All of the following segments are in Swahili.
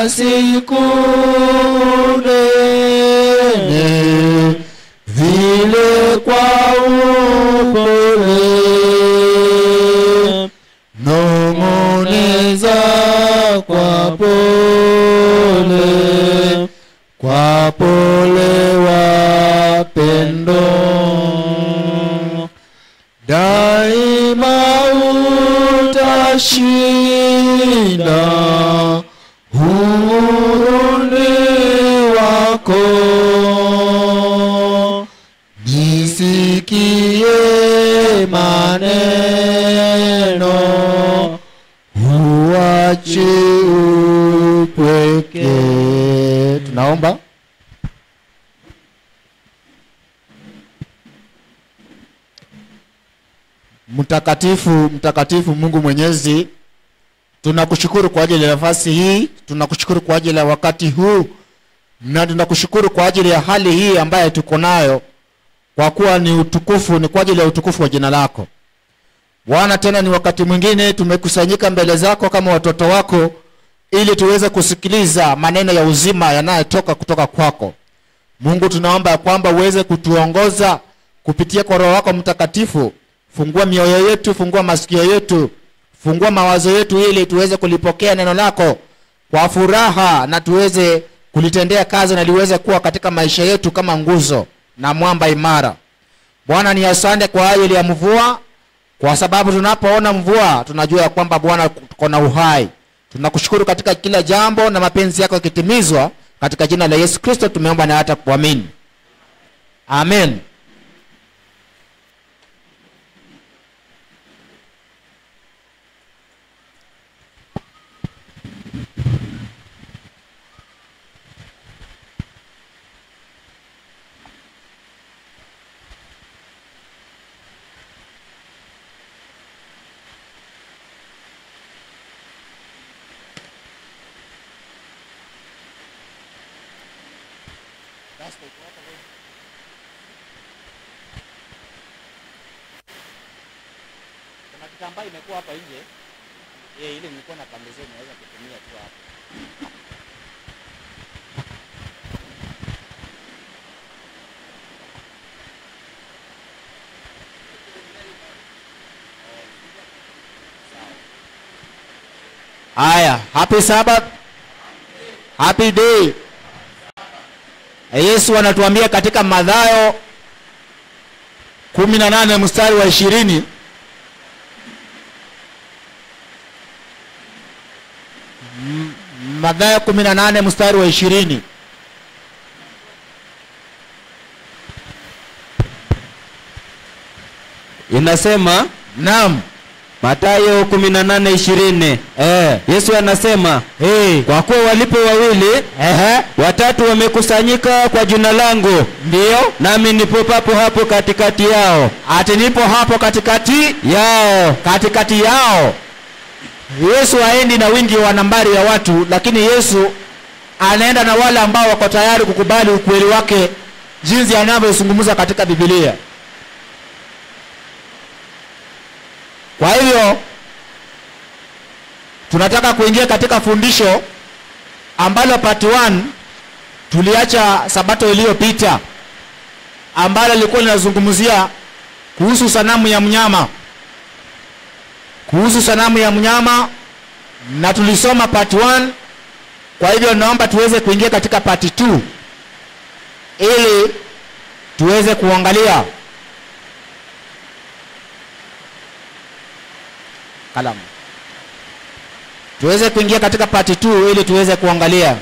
siku nene vile kwa upole nong'oneza kwa pole kwa pole wapendo daima utashinda huruni wako nisikie maneno huachi upweke tunaomba mtakatifu mtakatifu mungu mwenyezi tunakushukuru kwa ajili ya nafasi hii tunakushukuru kwa ajili ya wakati huu na tunakushukuru kwa ajili ya hali hii ambayo tuko nayo kwa kuwa ni utukufu ni kwa ajili ya utukufu wa jina lako bwana tena ni wakati mwingine tumekusanyika mbele zako kama watoto wako ili tuweze kusikiliza maneno ya uzima yanayotoka kutoka kwako mungu tunaomba ya kwamba uweze kutuongoza kupitia kwa roho wako mtakatifu fungua mioyo yetu fungua masikio yetu fungua mawazo yetu ili tuweze kulipokea neno lako kwa furaha na tuweze kulitendea kazi na liweze kuwa katika maisha yetu kama nguzo na mwamba imara bwana ni asante kwa ajili ya mvua kwa sababu tunapoona mvua tunajua ya kwamba bwana tuko na uhai tunakushukuru katika kila jambo na mapenzi yako yakitimizwa katika jina la yesu kristo tumeomba na hata kuamini amen kuna kitambaa imekuwa hapa nje ye ile nilikuwa na pembezoni naweza kutumia tu hapa haya happy sabbath happy day yesu anatuambia katika madhayo kumi na nane mstari wa ishirini Mathayo kumi na nane mstari wa ishirini inasema naam matayo 18:20 eh, yesu anasema eh, kwa kuwa walipo wawili ehe, watatu wamekusanyika kwa jina langu ndiyo nami nipo papo hapo katikati yao ati nipo hapo katikati yao katikati yao yesu haendi na wingi wa nambari ya watu lakini yesu anaenda na wale ambao wako tayari kukubali ukweli wake jinsi anavyozungumza katika bibilia kwa hivyo tunataka kuingia katika fundisho ambalo part 1 tuliacha sabato iliyopita ambalo lilikuwa linazungumzia kuhusu sanamu ya mnyama kuhusu sanamu ya mnyama na tulisoma part 1 kwa hivyo naomba tuweze kuingia katika part 2 ili tuweze kuangalia kalamu tuweze kuingia katika part 2 ili tuweze kuangalia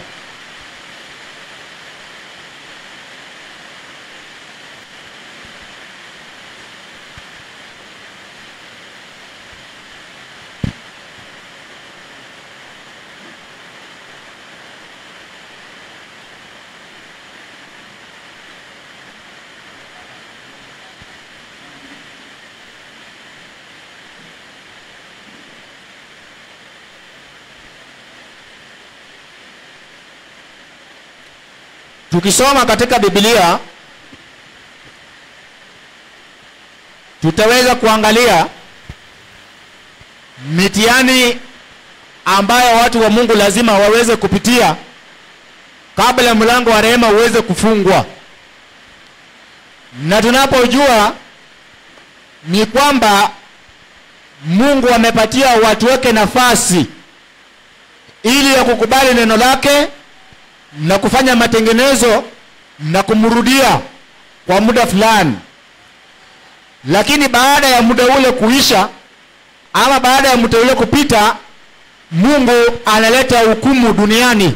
tukisoma katika biblia tutaweza kuangalia mitihani ambayo watu wa Mungu lazima waweze kupitia kabla mlango wa rehema uweze kufungwa. Na tunapojua ni kwamba Mungu amepatia watu wake nafasi ili ya kukubali neno lake na kufanya matengenezo na kumrudia kwa muda fulani, lakini baada ya muda ule kuisha ama baada ya muda ule kupita, Mungu analeta hukumu duniani,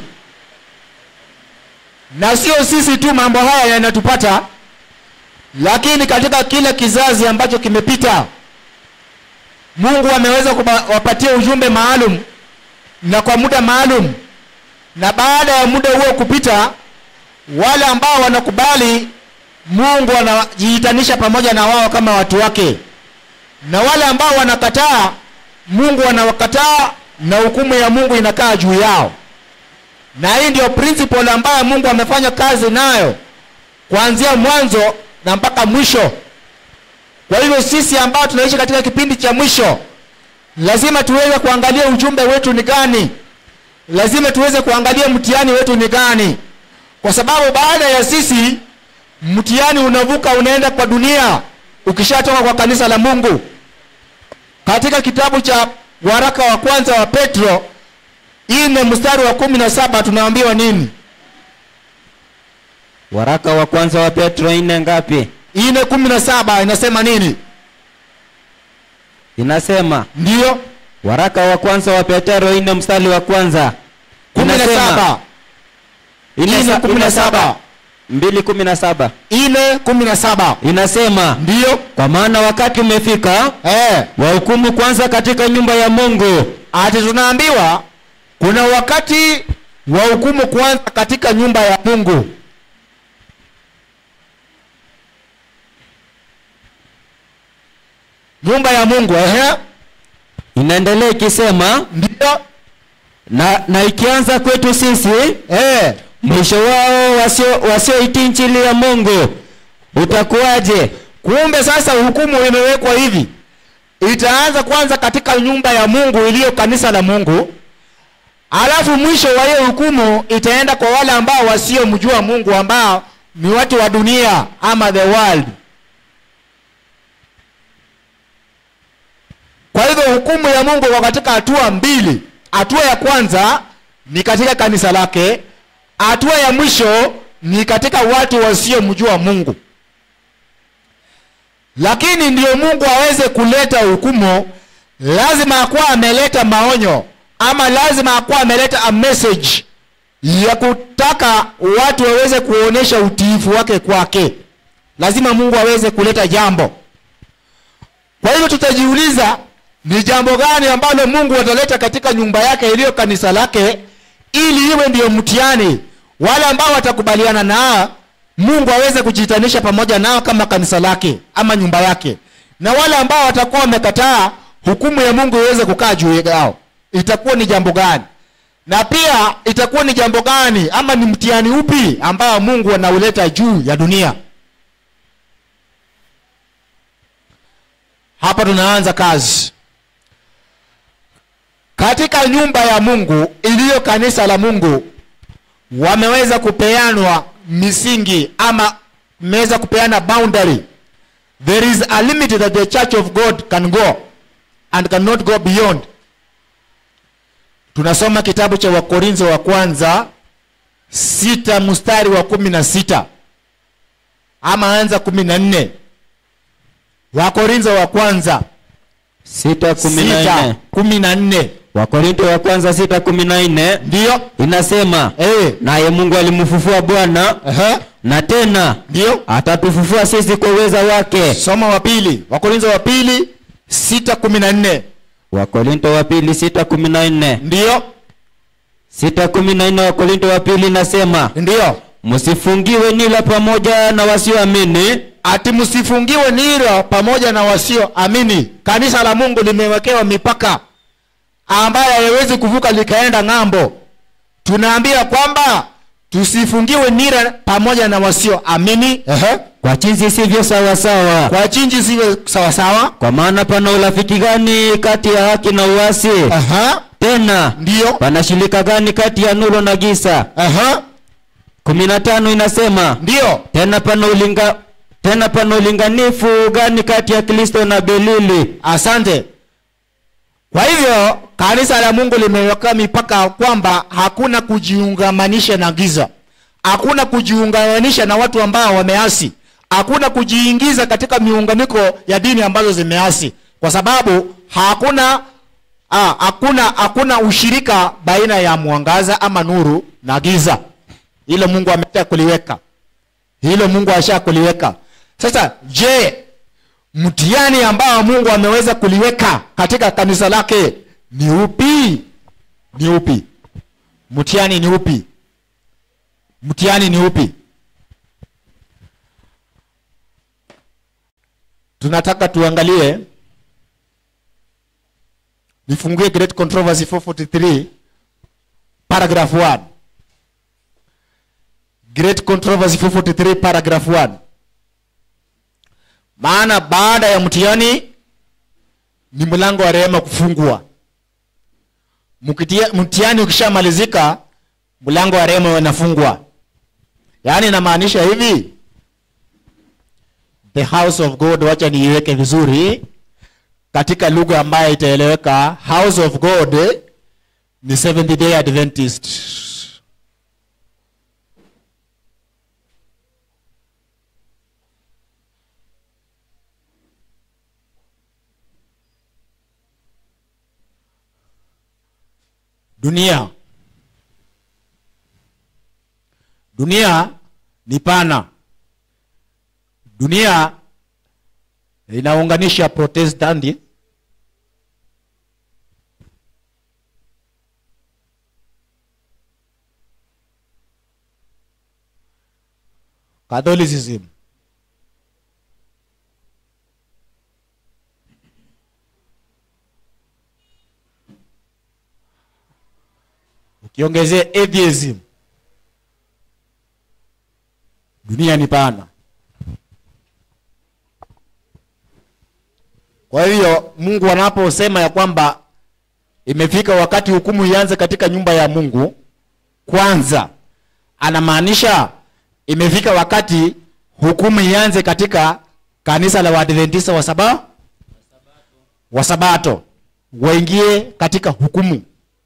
na sio sisi tu mambo haya yanatupata, lakini katika kila kizazi ambacho kimepita, Mungu ameweza kuwapatia ujumbe maalum na kwa muda maalum, na baada ya muda huo kupita, wale ambao wanakubali Mungu anajiitanisha pamoja na wao kama watu wake, na wale ambao wanakataa Mungu anawakataa na hukumu ya Mungu inakaa juu yao. Na hii ndio principle ambayo Mungu amefanya kazi nayo kuanzia mwanzo na mpaka mwisho. Kwa hivyo sisi ambao tunaishi katika kipindi cha mwisho, lazima tuweze kuangalia ujumbe wetu ni gani, lazima tuweze kuangalia mtihani wetu ni gani, kwa sababu baada ya sisi mtihani unavuka unaenda kwa dunia, ukishatoka kwa kanisa la Mungu. Katika kitabu cha waraka wa kwanza wa Petro ine mstari wa kumi na saba tunaambiwa nini? Waraka wa kwanza wa Petro ine ngapi? ine kumi na saba inasema nini? Inasema Ndiyo waraka wa kwanza wa Petro ine mstari wa kwanza kumi na Inasema- saba ine ine sa- kumi na ine saba mbili kumi na saba ine kumi na saba inasema ndiyo kwa maana wakati umefika eh. wahukumu kwanza katika nyumba ya Mungu Ati tunaambiwa kuna wakati wa hukumu kwanza katika nyumba ya Mungu. Nyumba ya Mungu, ehe, inaendelea ikisema ndio na, na ikianza kwetu sisi eh. mwisho wao wasio wasioitii injili ya Mungu utakuwaje? Kumbe sasa hukumu imewekwa hivi, itaanza kwanza katika nyumba ya Mungu iliyo kanisa la Mungu, alafu mwisho wa hiyo hukumu itaenda kwa wale ambao wasiomjua Mungu, ambao ni watu wa dunia ama the world. Kwa hivyo hukumu ya Mungu kwa katika hatua mbili. Hatua ya kwanza ni katika kanisa lake, hatua ya mwisho ni katika watu wasiomjua Mungu. Lakini ndio Mungu aweze kuleta hukumu, lazima akuwa ameleta maonyo ama lazima akuwa ameleta a message ya kutaka watu waweze kuonesha utiifu wake kwake. Lazima Mungu aweze kuleta jambo. Kwa hivyo tutajiuliza ni jambo gani ambalo Mungu ataleta katika nyumba yake iliyo kanisa lake, ili iwe ndiyo mtihani. Wale ambao watakubaliana na Mungu aweze kujitanisha pamoja nao kama kanisa lake ama nyumba yake, na wale ambao watakuwa wamekataa, hukumu ya Mungu iweze kukaa juu yao. Itakuwa ni jambo gani? Na pia itakuwa ni jambo gani ama ni mtihani upi ambao Mungu anauleta juu ya dunia? Hapa tunaanza kazi katika nyumba ya Mungu iliyo kanisa la Mungu. Wameweza kupeanwa misingi ama mmeweza kupeana boundary. There is a limit that the church of God can go and cannot go beyond. Tunasoma kitabu cha Wakorintho wa kwanza sita mstari wa kumi na sita ama anza kumi na nne. Wakorintho wa kwanza sita kumi na sita nne kumi na nne Wakorinto wa kwanza sita kumi na nne ndiyo inasema eh, naye Mungu alimfufua Bwana ehe, na tena ndiyo atatufufua sisi kwa uweza wake. soma wa pili Wakorintho wa pili sita kumi na nne Wakorinto wa pili sita kumi na nne ndiyo sita kumi na nne Wakorinto wa pili inasema ndiyo msifungiwe nila pamoja na wasioamini ati msifungiwe nira pamoja na wasio amini. Kanisa la Mungu limewekewa mipaka ambayo haiwezi kuvuka likaenda ng'ambo. Tunaambia kwamba tusifungiwe nira pamoja na wasio amini, ehe, kwa jinsi sivyo sawasawa. kwa chinji siwe sawasawa, Kwa maana pana urafiki gani kati ya haki na uasi? Aha. tena ndiyo pana shirika gani kati ya nuru na giza Aha. kumi na tano inasema ndiyo tena pana ulinga tena pana ulinganifu gani kati ya kristo na belili asante kwa hivyo kanisa la mungu limeweka mipaka kwamba hakuna kujiungamanisha na giza hakuna kujiungamanisha na watu ambao wameasi hakuna kujiingiza katika miunganiko ya dini ambazo zimeasi kwa sababu hakuna ah, hakuna hakuna ushirika baina ya mwangaza ama nuru na giza hilo mungu amesha kuliweka hilo mungu asha kuliweka sasa je mtihani ambao mungu ameweza kuliweka katika kanisa lake ni upi ni upi mtihani ni upi mtihani ni upi tunataka tuangalie nifungue great controversy 443 paragraph 1 great controversy 443 paragraph 1 maana baada ya mtihani ni mlango wa rehema kufungwa Mkitia- mtihani ukishamalizika mlango wa rehema unafungwa yaani inamaanisha hivi the house of god wacha niiweke vizuri katika lugha ambayo itaeleweka house of god eh, ni seventh day adventist dunia dunia ni pana dunia inaunganisha protestanti catholicism ukiongezea atheism dunia ni pana kwa hivyo mungu anaposema ya kwamba imefika wakati hukumu ianze katika nyumba ya mungu kwanza anamaanisha imefika wakati hukumu ianze katika kanisa la waadventista wa saba wa sabato waingie katika hukumu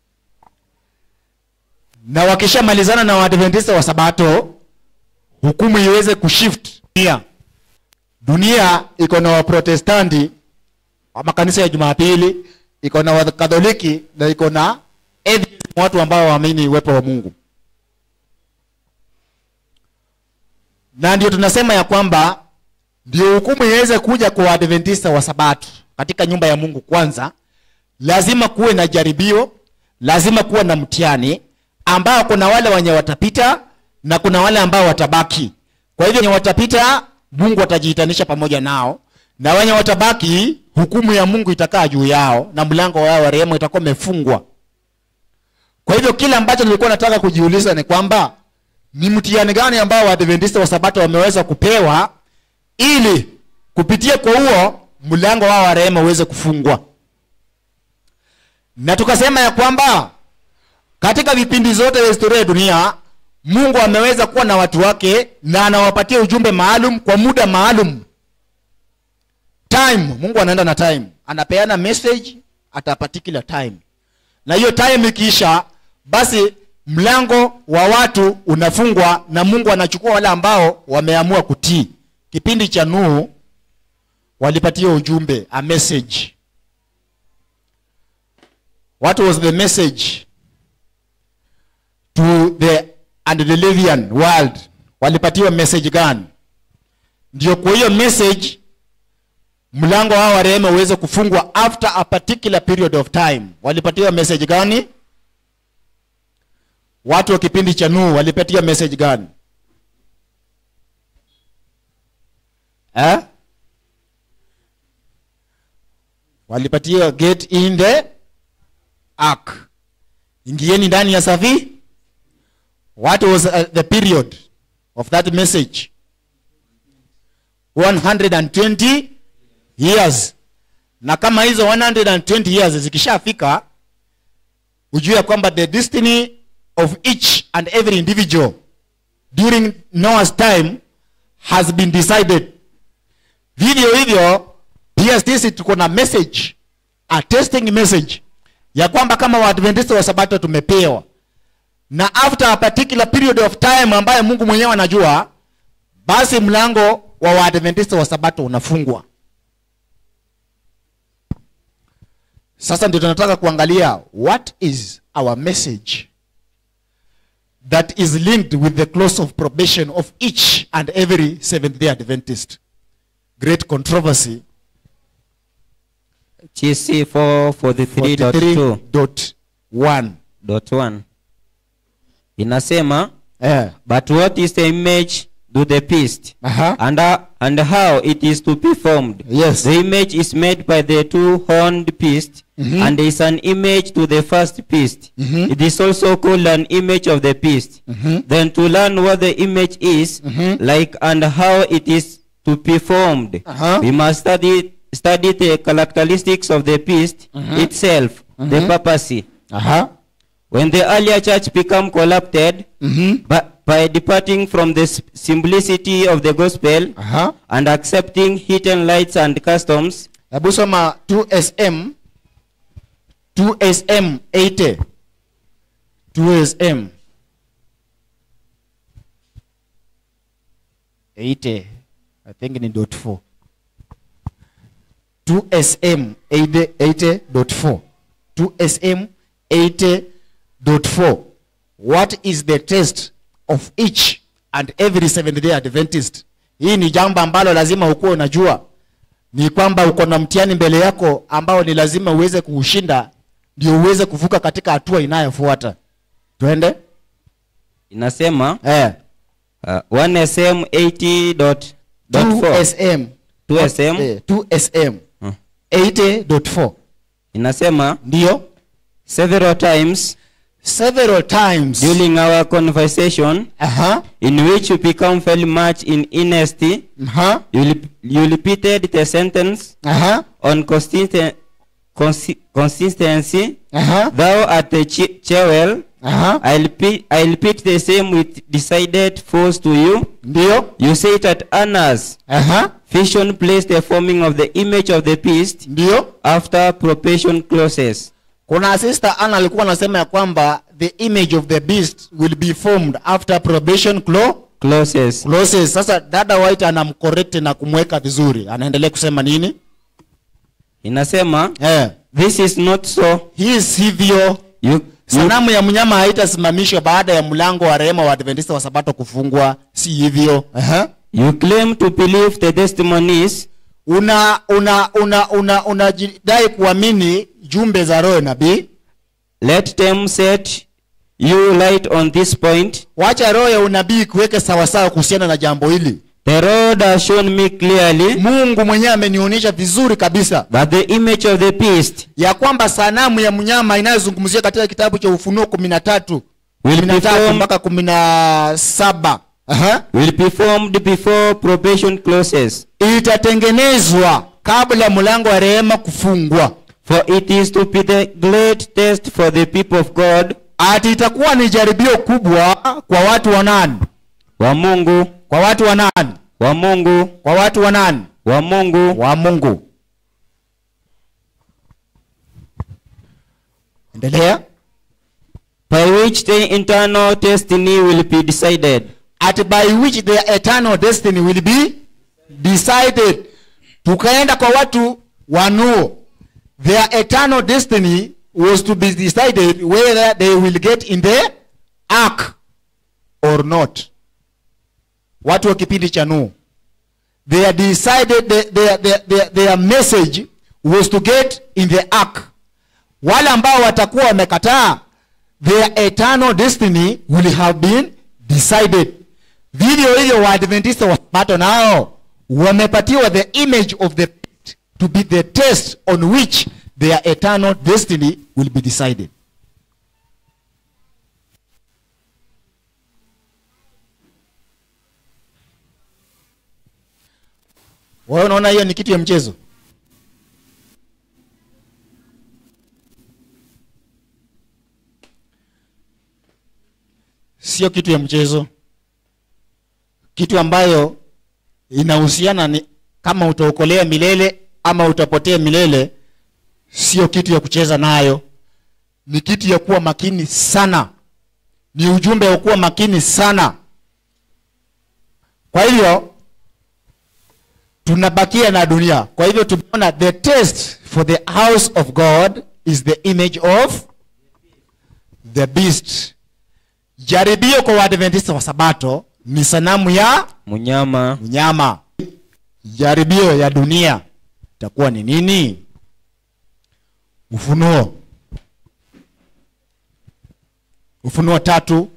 na wakishamalizana na waadventista wa sabato hukumu iweze kushift dunia dunia iko na waprotestanti wa makanisa ya jumapili iko na wakatholiki na iko na atheism, watu ambao waamini uwepo wa mungu na ndio tunasema ya kwamba ndio hukumu iweze kuja kwa waadventista wa sabato katika nyumba ya mungu kwanza lazima kuwe na jaribio lazima kuwe na mtihani ambao kuna wale wenye watapita na kuna wale ambao watabaki kwa hivyo wenye watapita mungu atajiitanisha pamoja nao na wenye watabaki hukumu ya mungu itakaa juu yao na mlango wao wa rehema itakuwa umefungwa kwa hivyo kile ambacho nilikuwa nataka kujiuliza ni kwamba ni mtihani gani ambao waadventista wa sabato wameweza kupewa ili kupitia kwa huo mlango wao wa rehema uweze kufungwa na tukasema ya kwamba katika vipindi zote vya historia ya dunia mungu ameweza kuwa na watu wake na anawapatia ujumbe maalum kwa muda maalum time mungu anaenda na time anapeana message at a particular time na hiyo time ikiisha basi mlango wa watu unafungwa na mungu anachukua wale ambao wameamua kutii kipindi cha nuhu walipatia ujumbe a message what was the message to the antediluvian world walipatiwa message gani ndio kwa hiyo message mlango wao wa rehema uweze kufungwa after a particular period of time walipatiwa message gani watu wa kipindi cha nuhu walipatiwa message gani eh? walipatiwa get in the ark ingieni ndani ya safi what was uh, the period of that message 120 years na kama hizo 120 years zikishafika ujue ya kwamba the destiny of each and every individual during noah's time has been decided vivyo hivyo pia sisi tuko na message a testing message ya kwamba kama waadventista wa sabato tumepewa na after a particular period of time ambayo mungu mwenyewe anajua basi mlango wa waadventista wa sabato unafungwa sasa ndio tunataka kuangalia what is our message that is linked with the close of probation of each and every seventh day adventist great controversy GC 443.2 43.1 dot one inasema eh. but what is the image to the beast Aha. and, uh, and how it is to be formed Yes. the image is made by the two-horned beast Mhm. and is an image to the first beast Mhm. it is also called an image of the beast Mhm. then to learn what the image is Mhm. like and how it is to be formed Aha. we must study study the characteristics of the beast Mhm. itself the Mhm. papacy Aha. when the earlier church become corrupted Mhm. by, by departing from the s- simplicity of the gospel Aha. and accepting hidden lights and customs, hebu soma 2sm 2sm 80 2sm 80 i think ni dot 4 2sm 80 80.4 2sm 80.4 what is the test of each and every seventh day adventist hii ni jambo ambalo lazima ukuwe unajua ni kwamba uko na mtihani mbele yako ambao ni lazima uweze kuushinda ndio uweze kuvuka katika hatua inayofuata twende inasema eh. uh, 1sm 80.4 2sm 2sm eh, 2sm Hmm. 80.4 inasema ndio several times several times during our conversation Aha, in which you become very much in earnest aha, you, rep- you repeated the sentence aha, on consisten- consi- consistency aha, thou art the che- jewel aha. I repeat, I repeat the same with decided force to you. ndio You say that Anna's aha, vision placed the forming of the image of the beast ndio after probation closes. kuna sister ana alikuwa anasema ya kwamba the image of the beast will be formed after probation clo Closes. closes sasa dada white anamcorrect na kumweka vizuri anaendelea kusema nini Inasema, eh. this is not so. hii sivyo You, you, sanamu ya mnyama haitasimamishwa baada ya mlango wa rehema wa adventista wa sabato kufungwa si hivyo Aha. you claim to believe the testimonies una una una una unajidai kuamini jumbe za roho nabii let them set you light on this point. wacha roho ya unabii kuweke sawasawa kuhusiana na jambo hili The Lord has shown me clearly mungu mwenyewe amenionyesha vizuri kabisa that the image of the beast ya kwamba sanamu ya mnyama inayozungumzia katika kitabu cha ufunuo kumi na tatu will kumi na be tatu formed, mpaka kumi na saba Aha. will be formed before probation closes. itatengenezwa kabla mlango wa rehema kufungwa For it is to be the great test for the people of God, ati itakuwa ni jaribio kubwa kwa watu wa nani wa Mungu, kwa watu wa nani wa Mungu, kwa watu wa nani wa Mungu, wa mungu endelea by which the internal destiny will be decided. at by which their eternal destiny will be decided tukaenda kwa watu wa nuo their eternal destiny was to be decided whether they will get in the ark or not watu wa kipindi cha nuo they decided their, their, their, their, their message was to get in the ark wale ambao watakuwa wamekataa their eternal destiny will have been decided vivyo hivyo waadventista wa sabato nao wamepatiwa the image of the beast to be the test on which their eternal destiny will be decided wewe unaona hiyo ni kitu ya mchezo sio kitu ya mchezo kitu ambayo inahusiana ni kama utaokolea milele ama utapotea milele sio kitu ya kucheza nayo ni kitu ya kuwa makini sana ni ujumbe wa kuwa makini sana kwa hivyo tunabakia na dunia kwa hivyo tumeona the test for the house of god is the image of the beast jaribio kwa waadventista wa sabato ni sanamu ya mnyama mnyama jaribio ya dunia itakuwa ni nini ufunuo ufunuo tatu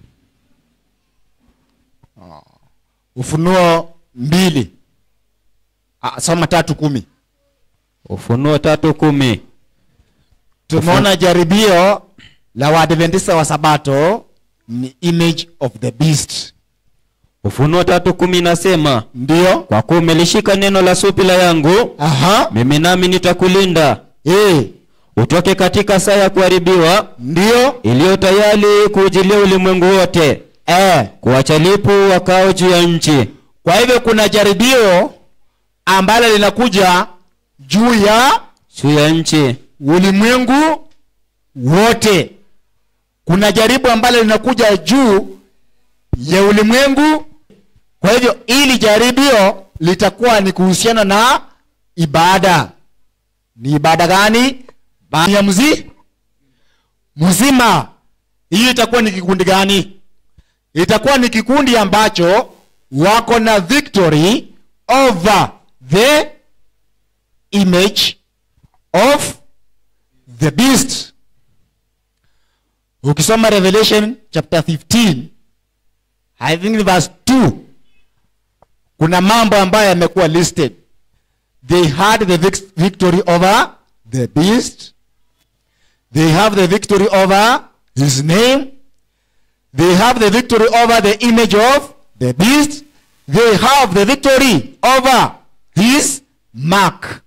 Ah, ufunuo mbili Ah, soma tatu kumi ufunuo tatu kumi tumeona jaribio la waadventista wa sabato ni image of the beast ufunuo tatu kumi inasema ndio kwa kuwa umelishika neno la supila yangu aha mimi nami nitakulinda eh utoke katika saa ya kuharibiwa ndio iliyo tayari kuujilia ulimwengu wote eh kuwacha lipu wakao juu ya nchi kwa hivyo kuna jaribio ambalo linakuja juu ya juu ya nchi ulimwengu wote kuna jaribu ambalo linakuja juu ya ulimwengu kwa hivyo ili jaribio litakuwa ni kuhusiana na ibada ni ibada gani Ba- ya mzi mzima hiyo itakuwa ni kikundi gani itakuwa ni kikundi ambacho wako na victory over the image of the beast ukisoma revelation chapter 15 i think in verse 2 kuna mambo ambayo yamekuwa listed they had the vic- victory over the beast they have the victory over his name they have the victory over the image of the beast they have the victory over his mark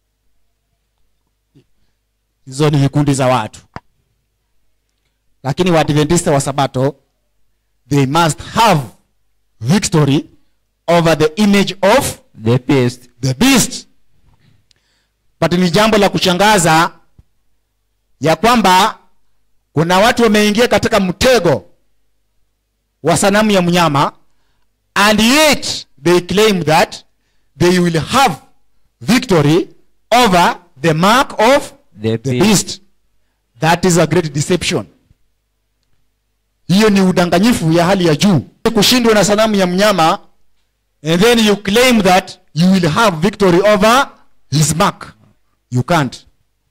hizo ni vikundi za watu lakini waadventista wa sabato they must have victory over the image of the beast the beast but ni jambo la kushangaza ya kwamba kuna watu wameingia katika mtego wa sanamu ya mnyama and yet they claim that they will have victory over the mark of the the beast beast that is a great deception hiyo ni udanganyifu ya hali ya juu kushindwa na sanamu ya mnyama and then you claim that you will have victory over his mark you can't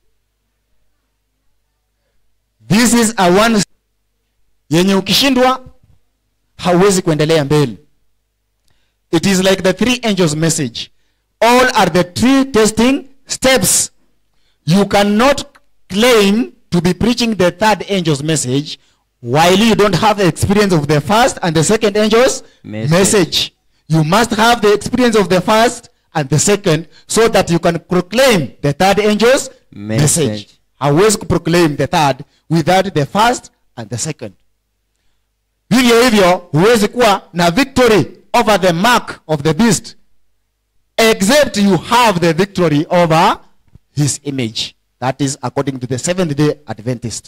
this is a one yenye ukishindwa hauwezi kuendelea mbele it is like the three angels message all are the three testing steps you cannot claim to be preaching the third angel's message while you don't have the experience of the first and the second angel's Message. message. You must have the experience of the first and the second so that you can proclaim the third angel's Message. message. Hauwezi kuproclaim the third without the first and the second. Vivyo hivyo huwezi kuwa na victory over the mark of the beast except you have the victory over his image. That is according to the seventh day Adventist.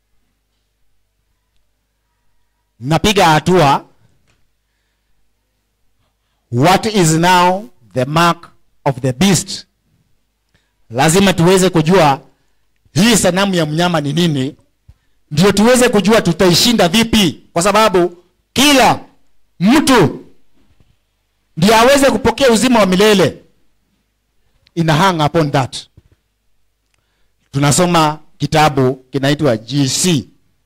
Napiga hatua. What is now the mark of the beast? Lazima tuweze kujua hii sanamu ya mnyama ni nini, ndio tuweze kujua tutaishinda vipi, kwa sababu kila mtu ndio aweze kupokea uzima wa milele ina hang upon that tunasoma kitabu kinaitwa gc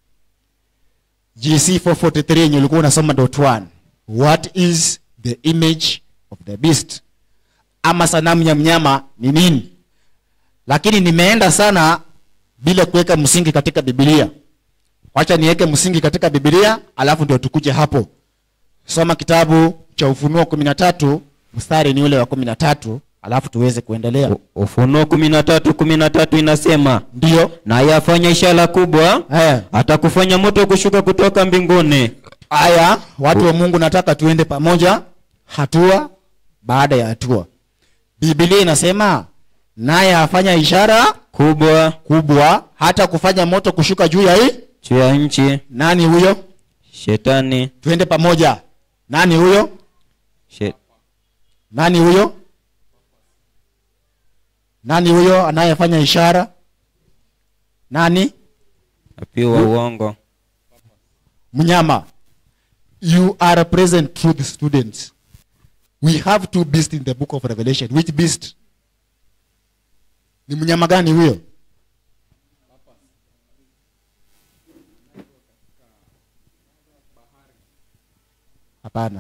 gc 443 yenye ulikuwa unasoma dot one. what is the image of the beast ama sanamu ya mnyama ni nini lakini nimeenda sana bila kuweka msingi katika bibilia wacha niweke msingi katika bibilia alafu ndio tukuje hapo soma kitabu cha ufunuo kumi na tatu mstari ni ule wa kumi na tatu alafu tuweze kuendelea U- ufunuo kumi na tatu kumi na tatu inasema ndio naye afanya ishara kubwa eh, atakufanya moto kushuka kutoka mbinguni Aya, watu wa Mungu, nataka tuende pamoja hatua baada ya hatua. Biblia inasema naye afanya ishara kubwa kubwa, hata kufanya moto kushuka juu ya hii. juu ya nchi Nani huyo? shetani Tuende pamoja. Nani huyo? she, Nani huyo? Nani huyo anayefanya ishara? Nani? nabii wa uongo Mnyama. You are a present truth students. We have two beasts in the book of Revelation. Which beast? Ni mnyama gani huyo? Hapana.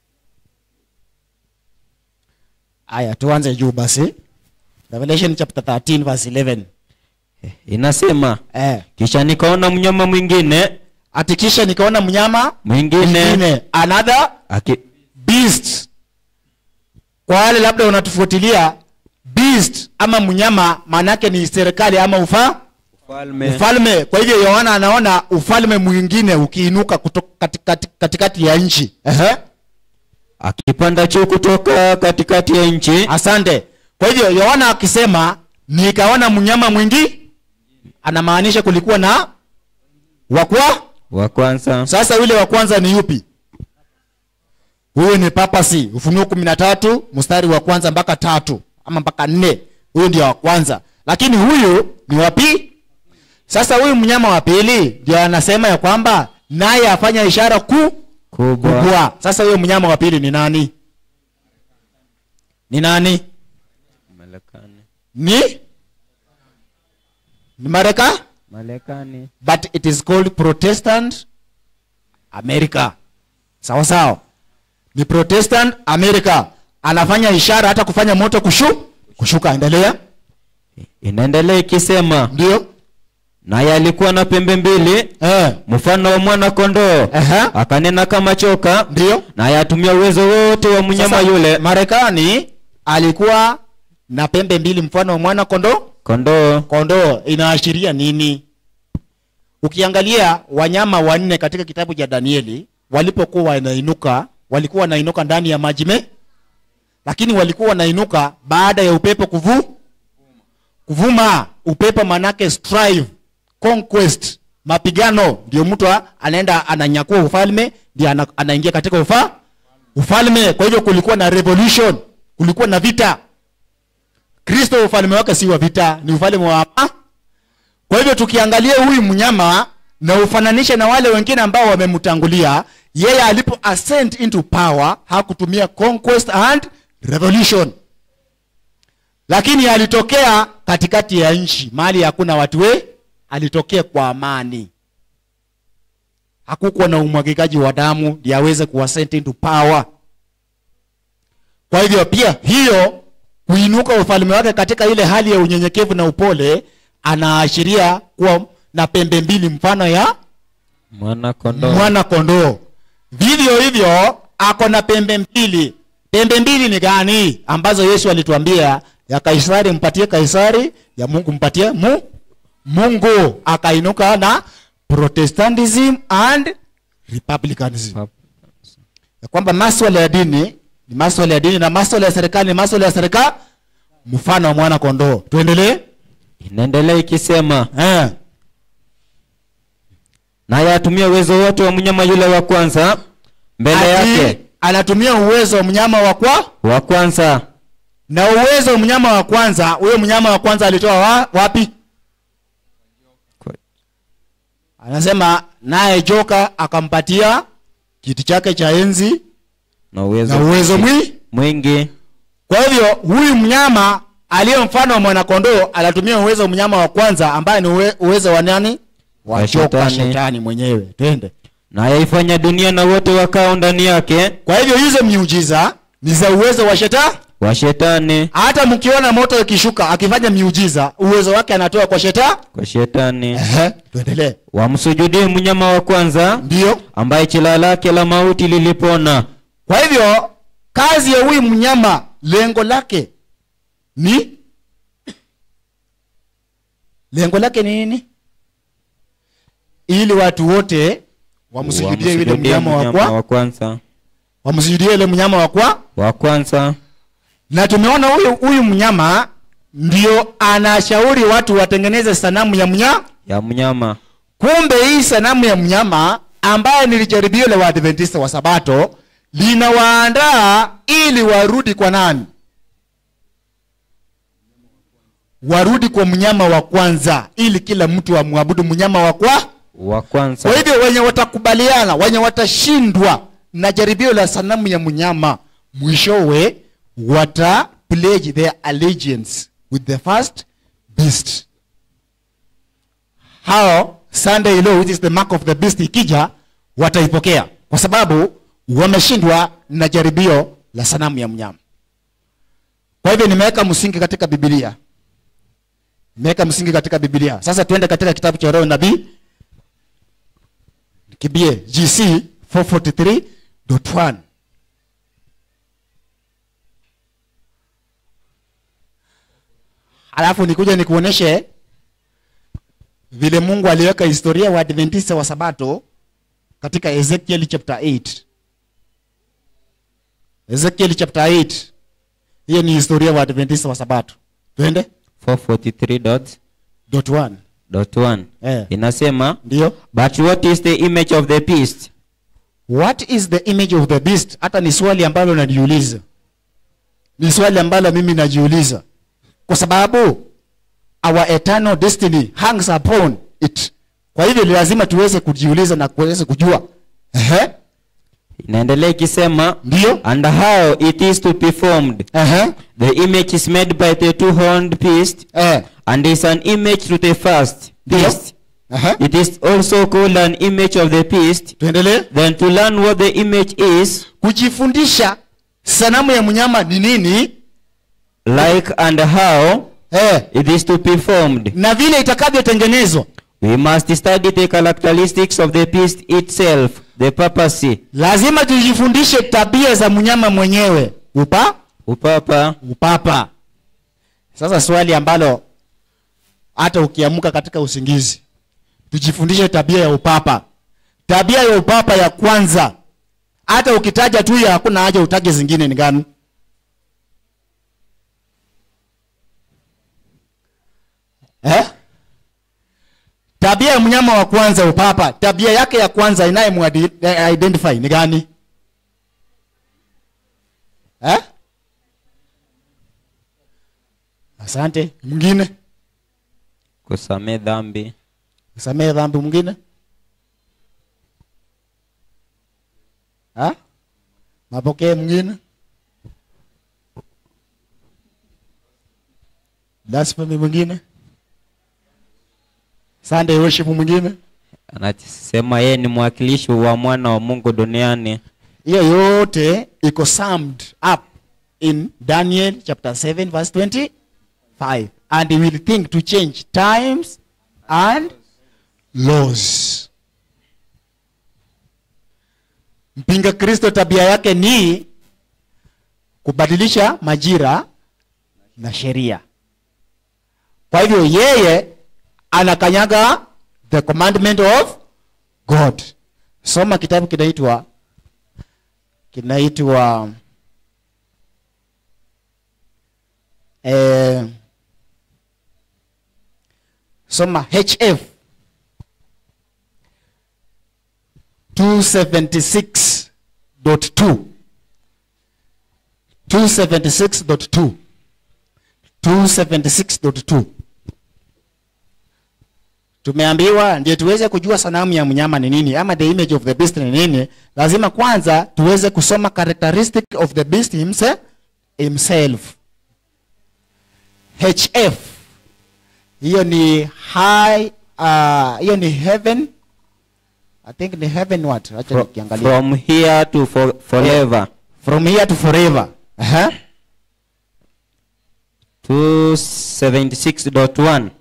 Aya, tuanze juu basi. Revelation chapter 13 verse 11. inasema Eh. kisha nikaona mnyama mwingine Ati kisha nikaona mnyama mwingine mwingine another aki, beast. Kwa wale labda unatufuatilia beast ama mnyama maanake ni serikali ama ufa ufalme ufalme. Kwa hivyo Yohana anaona ufalme mwingine ukiinuka kutoka katikati, katikati ya nchi. Ehe. akipanda juu kutoka katikati ya nchi Asante. Kwa hivyo Yohana akisema nikaona mnyama mwingi anamaanisha kulikuwa na wakwa. wa kwanza Sasa yule wa kwanza ni yupi? Huyu ni papasi, Ufunuo kumi na tatu mstari wa kwanza mpaka tatu ama mpaka nne. Huyu ndio wa kwanza, lakini huyu ni wapi? Sasa huyu mnyama wa pili ndio anasema ya kwamba naye afanya ishara kuu kubwa kubwa. Sasa huyo mnyama wa pili ni nani? Ni nani? Marekani Ni ni Mareka, Marekani but it is called Protestant America. Sawa sawa, ni Protestant America. Anafanya ishara hata kufanya moto kushu kushuka. Endelea. inaendelea ikisema Ndio naye alikuwa na pembe mbili eh, mfano wa mwana kondoo Ehe. akanena kama choka ndio naye atumia uwezo wote wa mnyama Sasa, yule Marekani alikuwa na pembe mbili mfano wa mwana kondoo kondoo kondoo inaashiria nini? Ukiangalia wanyama wanne katika kitabu cha Danieli walipokuwa wanainuka, walikuwa wanainuka ndani ya maji me, lakini walikuwa wanainuka baada ya upepo kuvu kuvuma. Upepo manake strive, conquest, mapigano. Ndio mtu a- anaenda ananyakua ufalme, ndio ana, anaingia katika ufa ufalme. Kwa hivyo kulikuwa na revolution, kulikuwa na vita. Kristo ufalme wake si wa vita, ni ufalme wa ama. Kwa hivyo tukiangalia huyu mnyama na ufananishe na wale wengine ambao wamemtangulia, yeye alipo ascend into power hakutumia conquest and revolution, lakini alitokea katikati ya nchi, mahali hakuna watu we, alitokea kwa amani. Hakukuwa na umwagikaji wa damu ndio aweze kuascend into power. Kwa hivyo pia hiyo kuinuka ufalme wake katika ile hali ya unyenyekevu na upole, anaashiria kuwa na pembe mbili mfano ya mwana kondoo mwana kondoo. Vivyo hivyo ako na pembe mbili. Pembe mbili ni gani? Ambazo Yesu alituambia ya Kaisari mpatie Kaisari, ya Mungu mpatie mu Mungu. Akainuka na Protestantism and Republicanism ya kwamba maswala ya dini ni maswala ya dini na maswala ya serikali ni maswala ya serikali, mfano wa mwana kondoo. Tuendelee. inaendelea ikisema Eh. naye atumia uwezo wote wa mnyama yule wa kwanza mbele Ati yake anatumia uwezo wa mnyama wa kwa wa kwanza na uwezo wa mnyama wa kwanza. Huyo mnyama wa kwanza alitoa wa, wapi? Kwa- Anasema naye joka akampatia kiti chake cha enzi na uwezo, na uwezo mwi. mwingi Kwa hivyo huyu mnyama aliye mfano wa mwanakondoo anatumia uwezo wa mnyama wa kwanza ambaye ni uwe, uwezo wa nani? Wa Wa joka, shetani. shetani mwenyewe. Twende. naye ifanya dunia na wote wakao ndani yake Kwa hivyo hizo miujiza ni za uwezo wa shetani. wa shetani Hata mkiona moto ikishuka akifanya miujiza, uwezo wake anatoa kwa shetani. kwa shetani Ehe, tuendelee. wamsujudie mnyama wa kwanza Ndio. ambaye jina lake la mauti lilipona Kwa hivyo kazi ya huyu mnyama lengo lake ni lengo lake ni nini? Ili watu wote wamsujudie yule Wamsujudie mnyama wa mnyama kwa wa kwanza wamsujudie yule mnyama wa kwa wa kwanza na tumeona huyu huyu mnyama ndio anashauri watu watengeneze sanamu ya mnyama ya mnyama kumbe hii sanamu ya mnyama ambaye ni jaribio la waadventista wa sabato linawaandaa ili warudi kwa nani warudi kwa mnyama wa kwanza ili kila mtu amwabudu mnyama wa kwa wa kwanza kwa hivyo wenye watakubaliana wenye watashindwa na jaribio la sanamu ya mnyama mwishowe wata pledge their allegiance with the first beast hao sunday law which is the mark of the beast ikija wataipokea kwa sababu wameshindwa na jaribio la sanamu ya mnyama kwa hivyo nimeweka msingi katika bibilia nimeweka msingi katika bibilia sasa tuende katika kitabu cha roho nabii kibie gc 443.1 halafu nikuja nikuoneshe vile mungu aliweka historia wa adventista wa sabato katika ezekiel chapter 8 ezekiel chapter 8 hiyo ni historia wa adventista wa sabato twende 443 dot dot one dot one Eh. inasema ndio but what is the image of the beast what is the image of the beast hata ni swali ambalo najiuliza ni swali ambalo mimi najiuliza kwa sababu our eternal destiny hangs upon it kwa hivyo ni lazima tuweze kujiuliza na kuweze kujua Ehe, inaendelea ikisema ndio and how it is to be formed Ehe, the image is made by the two horned beast eh, and is an image to the first ndio beast Ehe, it is also called an image of the beast tuendelee then to learn what the image is kujifundisha sanamu ya mnyama ni nini like and how eh, it is to be formed na vile itakavyotengenezwa we must study the characteristics of the beast itself the papacy lazima tujifundishe tabia za mnyama mwenyewe upa upapa upapa sasa swali ambalo hata ukiamka katika usingizi tujifundishe tabia ya upapa tabia ya upapa ya kwanza hata ukitaja tu ya hakuna haja utaje zingine ni gani eh? tabia ya mnyama wa kwanza upapa tabia yake ya kwanza inayemuidentify ni gani eh? asante mwingine kusamee dhambi samehe dhambi mwingine Ha? mapokee mwingine blasphemy mwingine sunday worship mwingine anasema yeye ni mwakilishi wa mwana wa mungu duniani hiyo yote iko summed up in daniel chapter 7 verse 25 and he will think to change times and laws mpinga kristo tabia yake ni kubadilisha majira na sheria kwa hivyo yeye anakanyaga the commandment of god soma kitabu kinaitwa kinaitwa eh, soma hf 276.2 276.2 276.2 tumeambiwa ndio tuweze kujua sanamu ya mnyama ni nini ama the image of the beast ni nini lazima kwanza tuweze kusoma characteristic of the beast himself, himself. hf hiyo ni high uh, hiyo ni heaven i think ni heaven what acha Fro- nikiangalia from here to for, forever from here to forever uh-huh. 276.1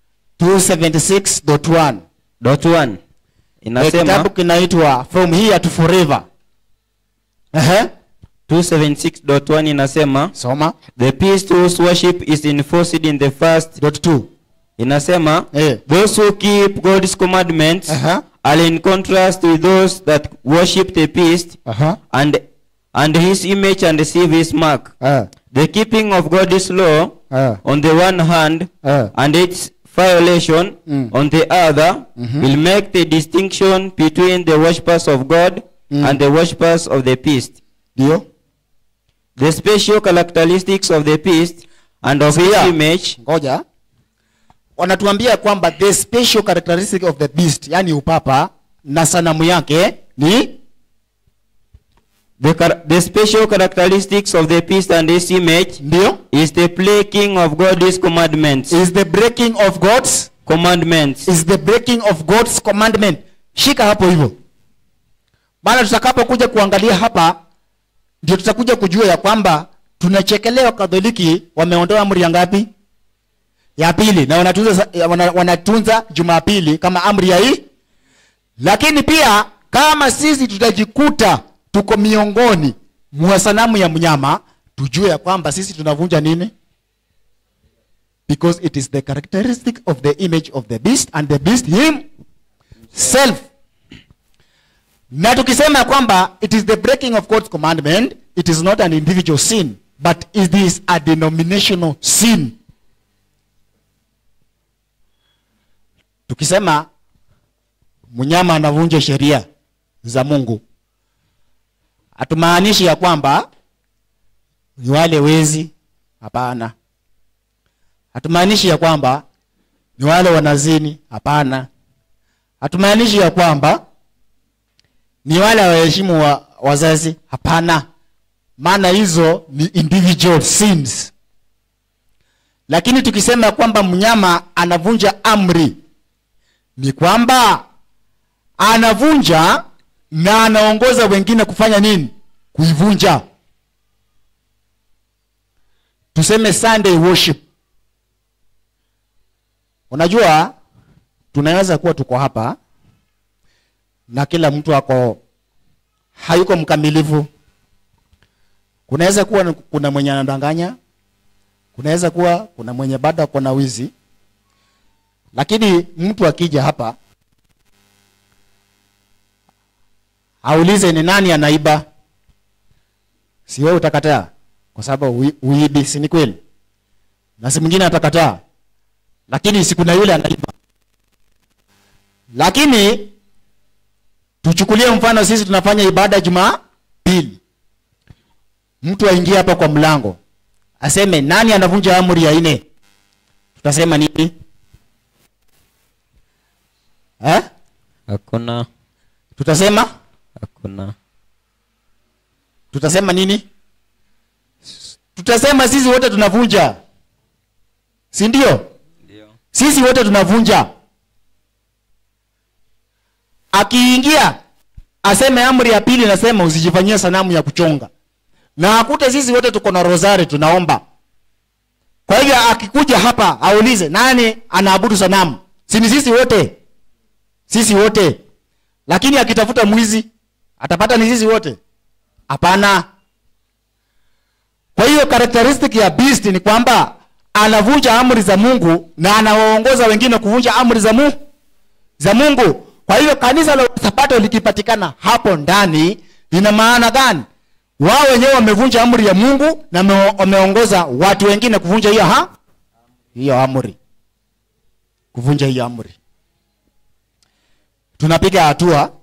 276.1 dot one Eh, inasema kitabu kinaitwa from here to forever uh-huh. 276.1 inasema soma the beast whose worship is enforced in the first dot two inasema eh. those who keep god's commandments uh-huh. are in contrast with those that worship the beast Aha. and and his image and receive his mark. Eh, The keeping of God's law eh, on the one hand eh. and its violation Mm. on the other will make the distinction between the worshippers of God Mm. and the worshippers of the beast. Ndio. The special characteristics of the beast and of his Sikia. image Ngoja. Wanatuambia kwamba the special characteristic of the beast, yani upapa na sanamu yake ni the, char- the special characteristics of the beast and his image ndio is the breaking of God's commandments. is the breaking of God's Commandments. is the breaking of God's commandment. Shika hapo hivyo. Maana tutakapokuja kuangalia hapa ndio tutakuja kujua ya kwamba tunachekelewa Katoliki wameondoa amri ya ngapi? Ya pili na wanatunza sa- wana, wanatunza Jumapili kama amri ya hii. Lakini pia kama sisi tutajikuta tuko miongoni mwa sanamu ya mnyama, tujue ya kwamba sisi tunavunja nini? because it is the characteristic of the image of the beast and the beast himself na tukisema ya kwamba it is the breaking of god's commandment it is not an individual sin but it is a denominational sin tukisema mnyama anavunja sheria za mungu hatumaanishi ya kwamba ni wale wezi hapana hatumaanishi ya kwamba ni wale wanazini hapana hatumaanishi ya kwamba ni wale waheshimu wa wazazi hapana maana hizo ni individual sins lakini tukisema kwamba mnyama anavunja amri ni kwamba anavunja na anaongoza wengine kufanya nini kuivunja tuseme sunday worship unajua tunaweza kuwa tuko hapa na kila mtu ako hayuko mkamilifu kunaweza kuwa ni- kuna mwenye anadanganya kunaweza kuwa kuna mwenye bado ako na wizi lakini mtu akija hapa aulize ni nani anaiba si wewe utakataa kwa sababu ui- uibi si ni kweli na si mwingine atakataa lakini si kuna yule anaiba lakini tuchukulie mfano sisi tunafanya ibada jumapili mtu aingie hapa kwa mlango aseme nani anavunja amri ya nne tutasema nini eh? Hakuna. tutasema Hakuna. tutasema nini tutasema sisi wote tunavunja si ndio Ndio. sisi wote tunavunja akiingia aseme amri ya pili nasema usijifanyie sanamu ya kuchonga na akute sisi wote tuko na rosari tunaomba kwa hivyo akikuja hapa aulize nani anaabudu sanamu si ni sisi wote sisi wote lakini akitafuta mwizi atapata ni sisi wote hapana kwa hiyo characteristic ya beast ni kwamba anavunja amri za mungu na anawaongoza wengine kuvunja amri za mungu za mungu kwa hiyo kanisa la sabato likipatikana hapo ndani lina maana gani wao wenyewe wamevunja amri ya mungu na wame- wameongoza watu wengine kuvunja hiyo ha hiyo amri kuvunja hiyo amri tunapiga hatua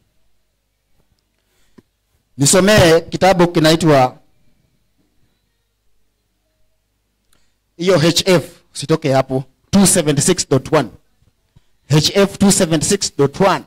nisomee kitabu kinaitwa hiyo hf usitoke hapo 276.1 hf 276.1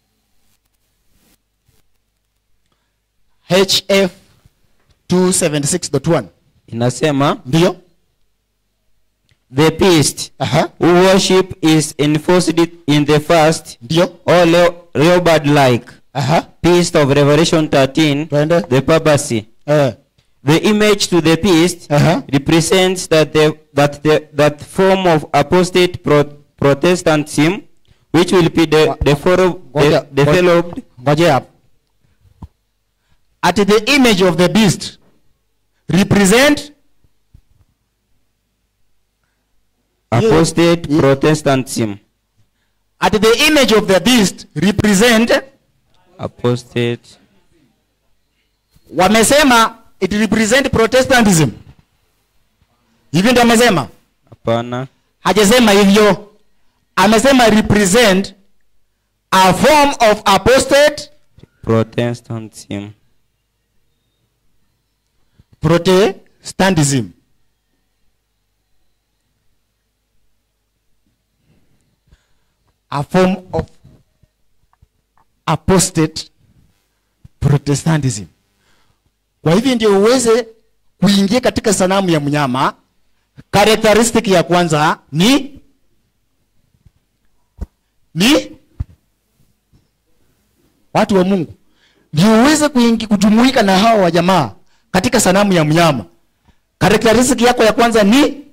hf 276.1 Inasema ndio the beast aha who worship is enforced in the first ndio or Reobad like aha beast of Revelation 13, twende the papacy. eh The image to the beast aha represents that the that the that form of apostate pro, Protestantism which will be the the follow, Ngoja- the, ngoja- developed ngoje hapo at the image of the beast represent apostate Ye- Protestantism. at the image of the beast represent apostate, wamesema it represent protestantism hivi ndio amesema hapana, hajasema hivyo amesema represent a form of apostate protestantism, protestantism a form of apostate protestantism kwa hivyo ndio uweze kuingia katika sanamu ya mnyama characteristic ya kwanza ni ni watu wa mungu ndio uweze kuingi kujumuika na hawa wa jamaa katika sanamu ya mnyama characteristic yako ya kwanza ni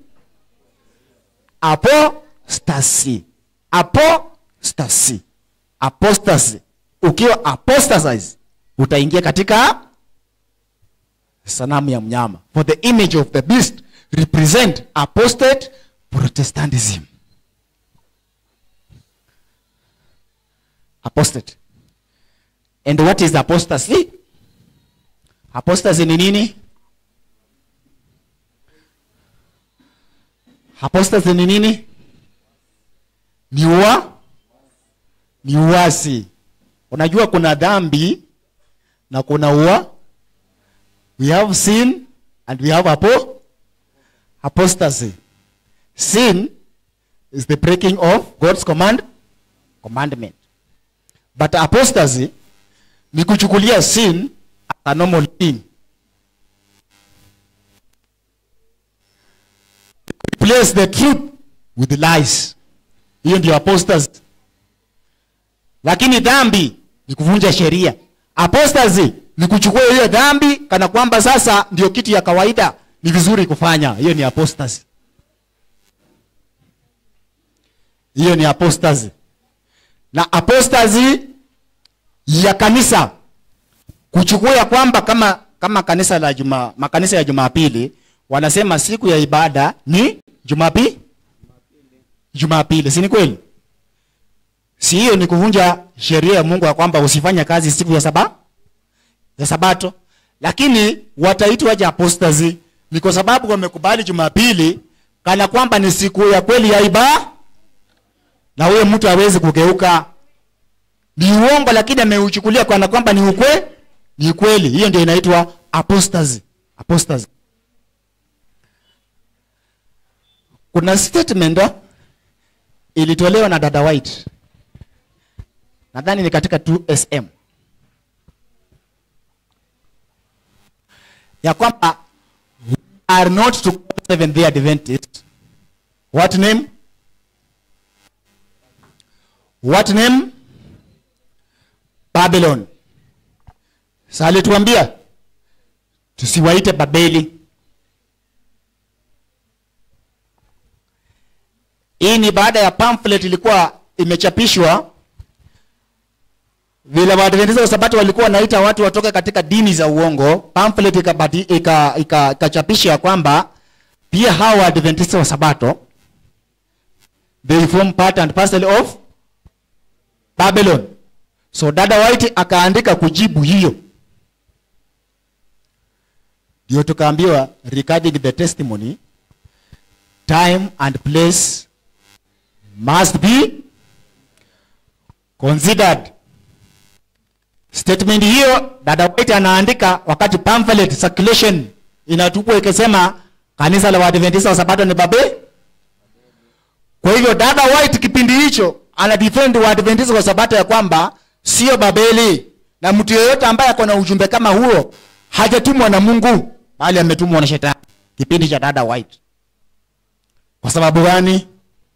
apostasy apostasy apostasy ukiwa apostatize utaingia katika sanamu ya mnyama for the image of the beast represent apostate protestantism apostate and what is apostasy apostasy ni nini apostasy ni nini ni ua ni uasi unajua kuna dhambi na kuna ua we have sin and we have apo apostasy sin is the breaking of god's command commandment but apostasy ni kuchukulia sin as a normal thing replace the truth with lies hiyo ndio apostasy lakini dhambi ni kuvunja sheria apostasy ni kuchukua hiyo dhambi kana kwamba sasa ndio kitu ya kawaida ni vizuri kufanya hiyo ni apostasy hiyo ni apostasy na apostasy ya kanisa kuchukua ya kwamba kama kama kanisa la juma makanisa ya jumapili wanasema siku ya ibada ni jumapi jumapili si ni kweli si hiyo ni kuvunja sheria ya mungu ya kwamba usifanye kazi siku ya saba ya sabato lakini wataitwa waje apostasy ni kwa sababu wamekubali jumapili kana kwamba ni siku ya kweli ya iba na huyo mtu hawezi kugeuka ni uongo lakini ameuchukulia kana kwamba ni ukwe ni kweli hiyo ndio inaitwa apostasy apostasy kuna statement oh, ilitolewa na dada white nadhani ni katika 2sm ya kwamba we are not to call seven day adventist what name what name babylon sa alituambia tusiwaite babeli hii ni baada ya pamphlet ilikuwa imechapishwa vile waadventista wa sabato walikuwa wanaita watu watoke katika dini za uongo pamphlet ikachapishwa ika, ika, ika ya kwamba pia hawa waadventista wa sabato they form part and parcel of babylon so dada white akaandika kujibu hiyo ndio tukaambiwa regarding the testimony time and place must be considered statement hiyo dada white anaandika wakati pamphlet circulation inatupwa ikisema kanisa la waadventista wa sabato ni babe kwa hivyo dada white kipindi hicho ana defend waadventista wa sabato ya kwamba sio babeli na mtu yeyote ambaye ako na ujumbe kama huo hajatumwa na mungu bali ametumwa na shetani kipindi cha dada white kwa sababu gani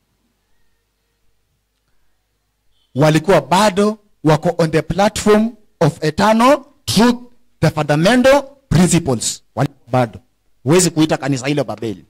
walikuwa bado wako on the platform of eternal truth the fundamental principles walikuwa bado huwezi kuita kanisa hilo babeli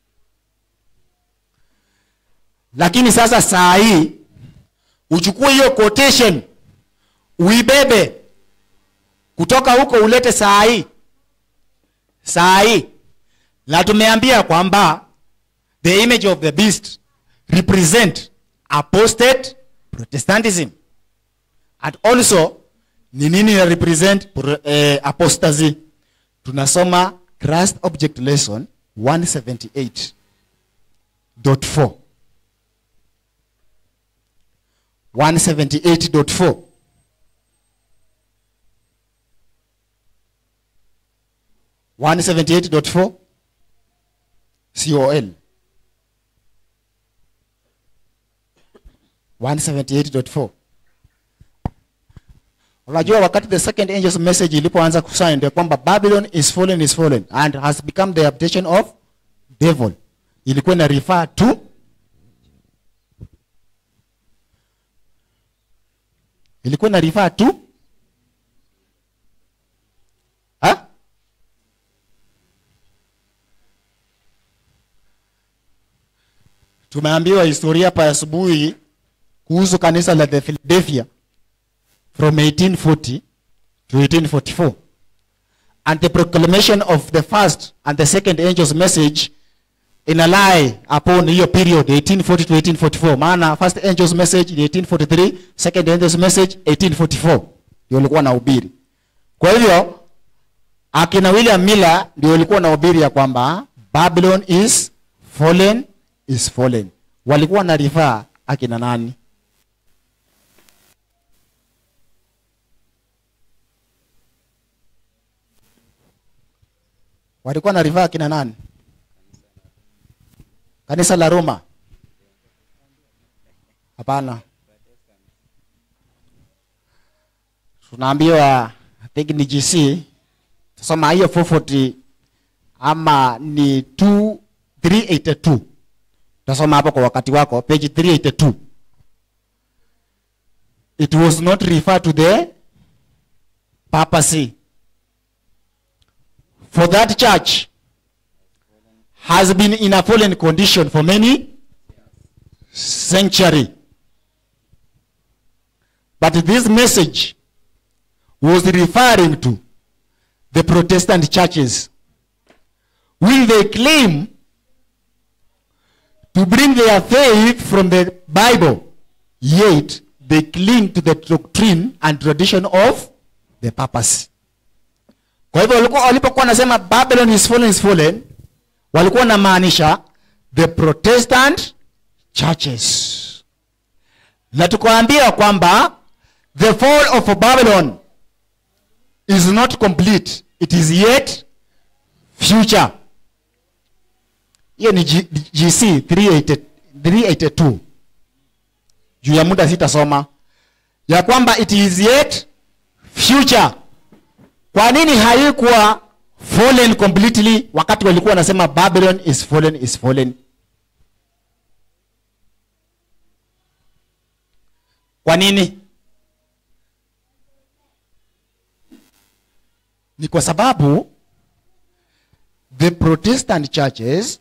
lakini sasa saa hii uchukue hiyo quotation uibebe kutoka huko ulete saa hii saa hii na tumeambia kwamba the image of the beast represent apostate protestantism and also ni nini ina represent pro- eh, apostasy tunasoma christ object lesson 178.4 178.4 178.4 col 178.4 unajua wakati the second angel's message ilipoanza kusign ndio kwamba babylon is fallen is fallen and has become the habitation of devil ilikuwa ina refer to ilikuwa ina refer to ha? tumeambiwa historia hapa asubuhi kuhusu kanisa la the Philadelphia from 1840 to 1844 and the proclamation of the first and the second angel's message in a lie upon hiyo period 1840 to 1844 maana first angel's message ni 1843 second angel's message 1844 ndio walikuwa na ubiri kwa hivyo akina william miller ndio walikuwa na ubiri ya kwamba babylon is fallen is fallen walikuwa na rifaa akina nani walikuwa na rifaa akina nani kanisa la roma hapana tunaambiwa I think ni gc tusoma hiyo 440 ama ni 2 382 tasoma hapo kwa wakati wako page 382 it was not referred to the papacy for that church has been in a fallen condition for many century but this message was referring to the protestant churches will they claim to bring their faith from the Bible, yet they cling to the doctrine and tradition of the papacy. Kwa hivyo walikuwa walipokuwa wanasema Babylon is fallen is fallen, walikuwa wanamaanisha the Protestant churches. Na tukaambia kwamba the fall of Babylon is not complete, it is yet future hiyo ni G- gc 380 382 juu ya muda sitasoma ya kwamba it is yet future kwa nini haikuwa fallen completely wakati walikuwa wanasema babylon is fallen is fallen kwa nini ni kwa sababu the protestant churches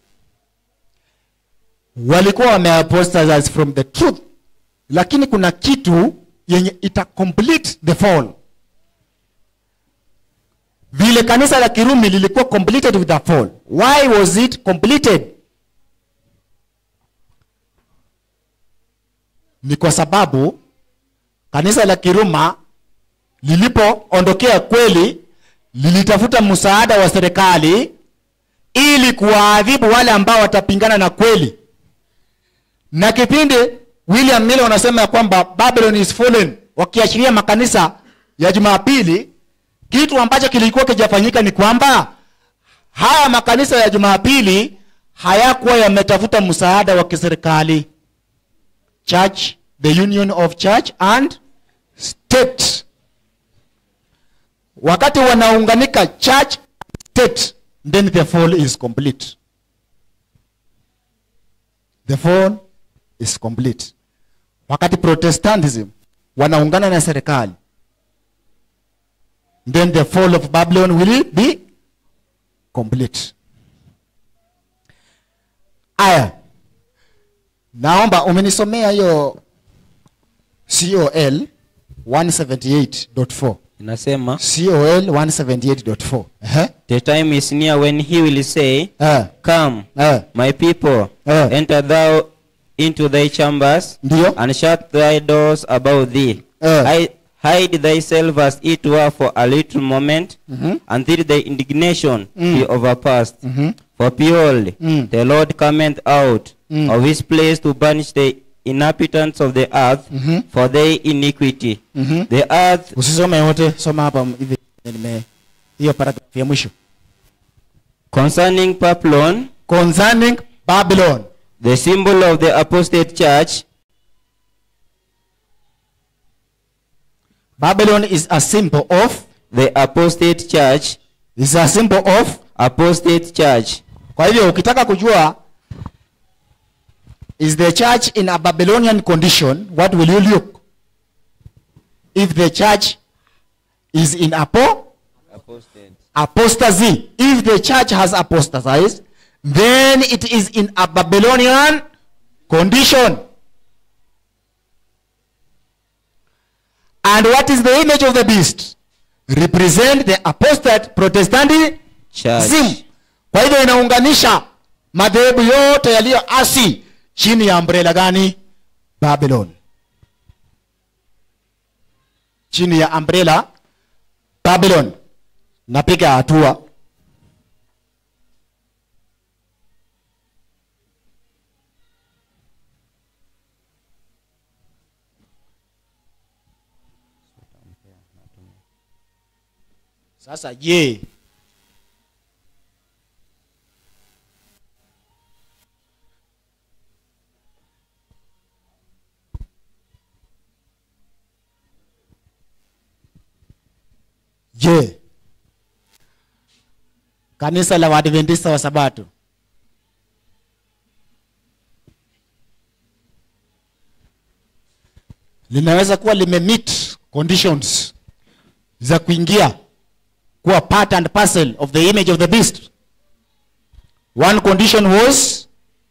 walikuwa wameapostatize from the truth lakini kuna kitu yenye ita complete the fall vile kanisa la kirumi lilikuwa completed with the fall why was it completed ni kwa sababu kanisa la kiruma lilipoondokea kweli lilitafuta msaada wa serikali ili kuwaadhibu wale ambao watapingana na kweli na kipindi william miller wanasema ya kwamba babylon is fallen wakiashiria makanisa ya jumapili kitu ambacho kilikuwa kijafanyika ni kwamba haya makanisa ya jumapili hayakuwa yametafuta msaada wa kiserikali church the union of church and state wakati wanaunganika church state then the fall is complete the fall is complete wakati protestantism wanaungana na serikali then the fall of babylon will be complete aya naomba umenisomea hiyo col 178.4 inasema col 178.4 Ehe. the time is near when he will say Eh, come eh, my people Eh. enter thou into thy chambers, ndiyo and shut thy doors about thee. Eh. Hi- Hide thyself as it were for a little moment, Mhm. until the indignation Mm. be overpast. Mhm. For behold, Mm. the Lord cometh out Mm. of his place to punish the inhabitants of the earth Mhm. for their iniquity. Mhm. The earth usisome yote soma hapa hivi nime hiyo paragraph ya mwisho concerning Babylon, concerning babylon the symbol of the apostate church, babylon is a symbol of the apostate church, is a symbol of apostate church. kwa hivyo ukitaka kujua is the church in a babylonian condition what will you look if the church is in apo Apostate. apostasy if the church has apostatized then it is in a babylonian condition and what is the image of the beast represent the apostate protestantism Church. kwa hivyo inaunganisha madhehebu yote yaliyoasi chini ya umbrella gani babylon chini ya umbrella babylon napiga hatua sasa je je kanisa la waadventista wa sabato linaweza kuwa limemeet conditions za kuingia kuwa part and parcel of the image of the beast one condition was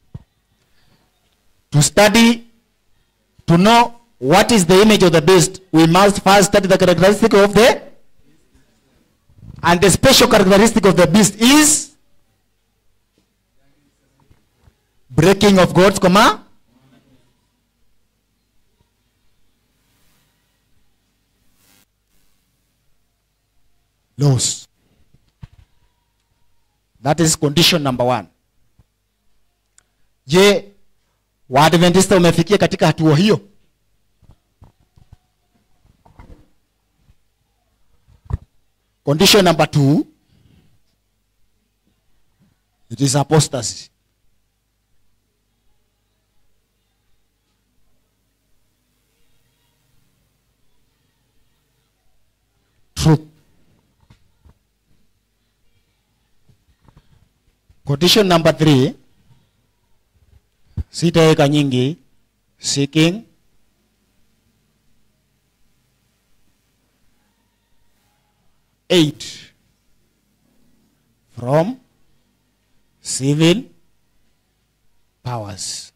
to study to know what is the image of the beast we must first study the characteristic of the and the special characteristic of the beast is breaking of god's command laws that is condition number one je waadventista umefikia katika hatua hiyo condition number two it is apostasy truth condition number three sitaweka nyingi seeking aid from civil powers.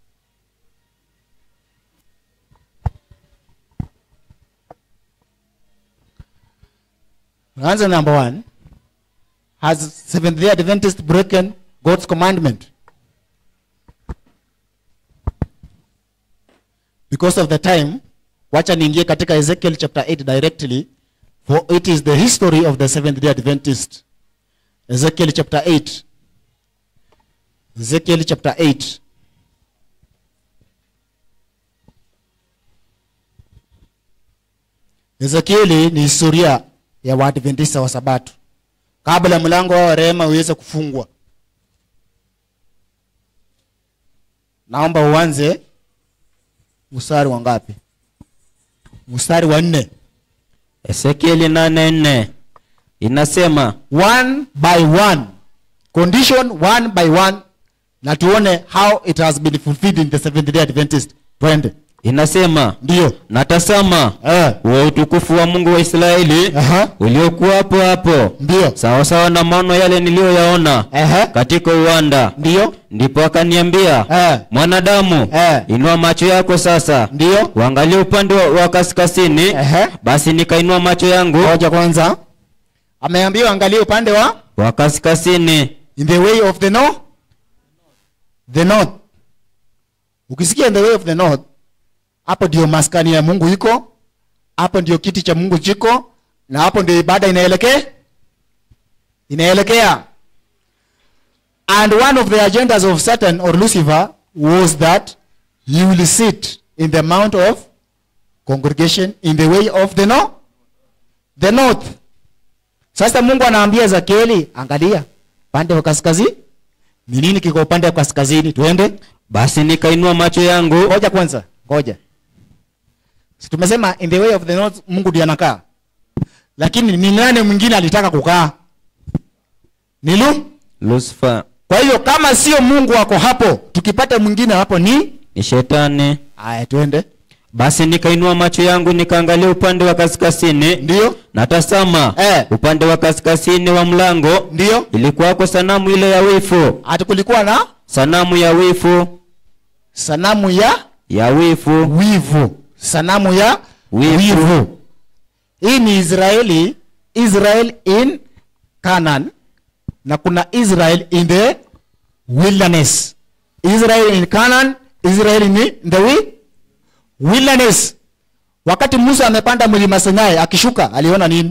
Answer number one Has Seventh day Adventist broken God's commandment? Because of the time, wacha niingie katika Ezekiel chapter 8 directly for it is the history of the Seventh day Adventist. Ezekiel chapter 8. Ezekiel chapter 8. Ezekieli ni historia ya Waadventista wa Sabato kabla mlango wa rehema uweze kufungwa. Naomba uanze mstari wa ngapi? Mstari wa nne. Ezekieli nane nne inasema one by one condition one by one na tuone how it has been fulfilled in the seventh day adventist twende inasema ndio natazama eh. wa utukufu wa Mungu wa Israeli Aha. uliokuwa hapo hapo ndio sawa sawa na maono yale niliyoyaona Aha. katika uwanda. ndio Ndipo akaniambia eh. mwanadamu, Eh. inua macho yako sasa ndio uangalie upande wa, wa kaskazini. Ehe. Basi nikainua macho yangu ngoja kwanza ameambiwa angalie upande wa wa kaskazini, in the way of the north the north ukisikia in the way of the north hapo ndio maskani ya mungu iko hapo ndio kiti cha mungu chiko na hapo ndio ibada inaelekea inaelekea and one of the agendas of satan or lucifer was that he will sit in the mount of congregation in the way of the no the north sasa mungu anaambia ezekieli angalia upande wa kaskazini ni nini kiko upande wa kaskazini tuende basi nikainua macho yangu ngoja kwanza ngoja si tumesema in the way of the north mungu ndiye anakaa lakini ni nani mwingine alitaka kukaa ni lu lusifa kwa hiyo kama sio mungu ako hapo tukipata mwingine hapo ni ni shetani aya tuende basi nikainua macho yangu nikaangalia upande wa kaskazini ndio na tazama Eh. upande wa kaskazini wa mlango ndio ilikuwako sanamu ile ya wifu hati kulikuwa na sanamu ya wifu sanamu ya ya wifu wivu sanamu ya Wivu. wivu hii ni israeli israel in canaan na kuna israel in the wilderness israel in canaan israel in the wi- wilderness wakati musa amepanda mlima sinai akishuka aliona nini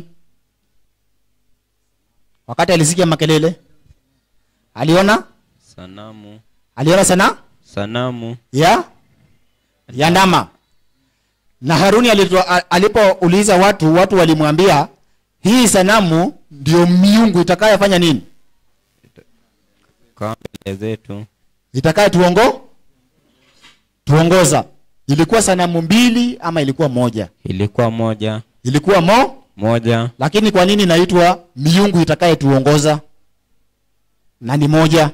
wakati alisikia makelele aliona sanamu aliona sana sanamu ya ya ndama na haruni alito- a- alipouliza watu watu walimwambia hii sanamu ndio miungu itakayofanya nini kama mbele zetu itakaye tuongo tuongoza ilikuwa sanamu mbili ama ilikuwa moja ilikuwa moja ilikuwa mo moja lakini kwa nini inaitwa miungu itakaye tuongoza na ni moja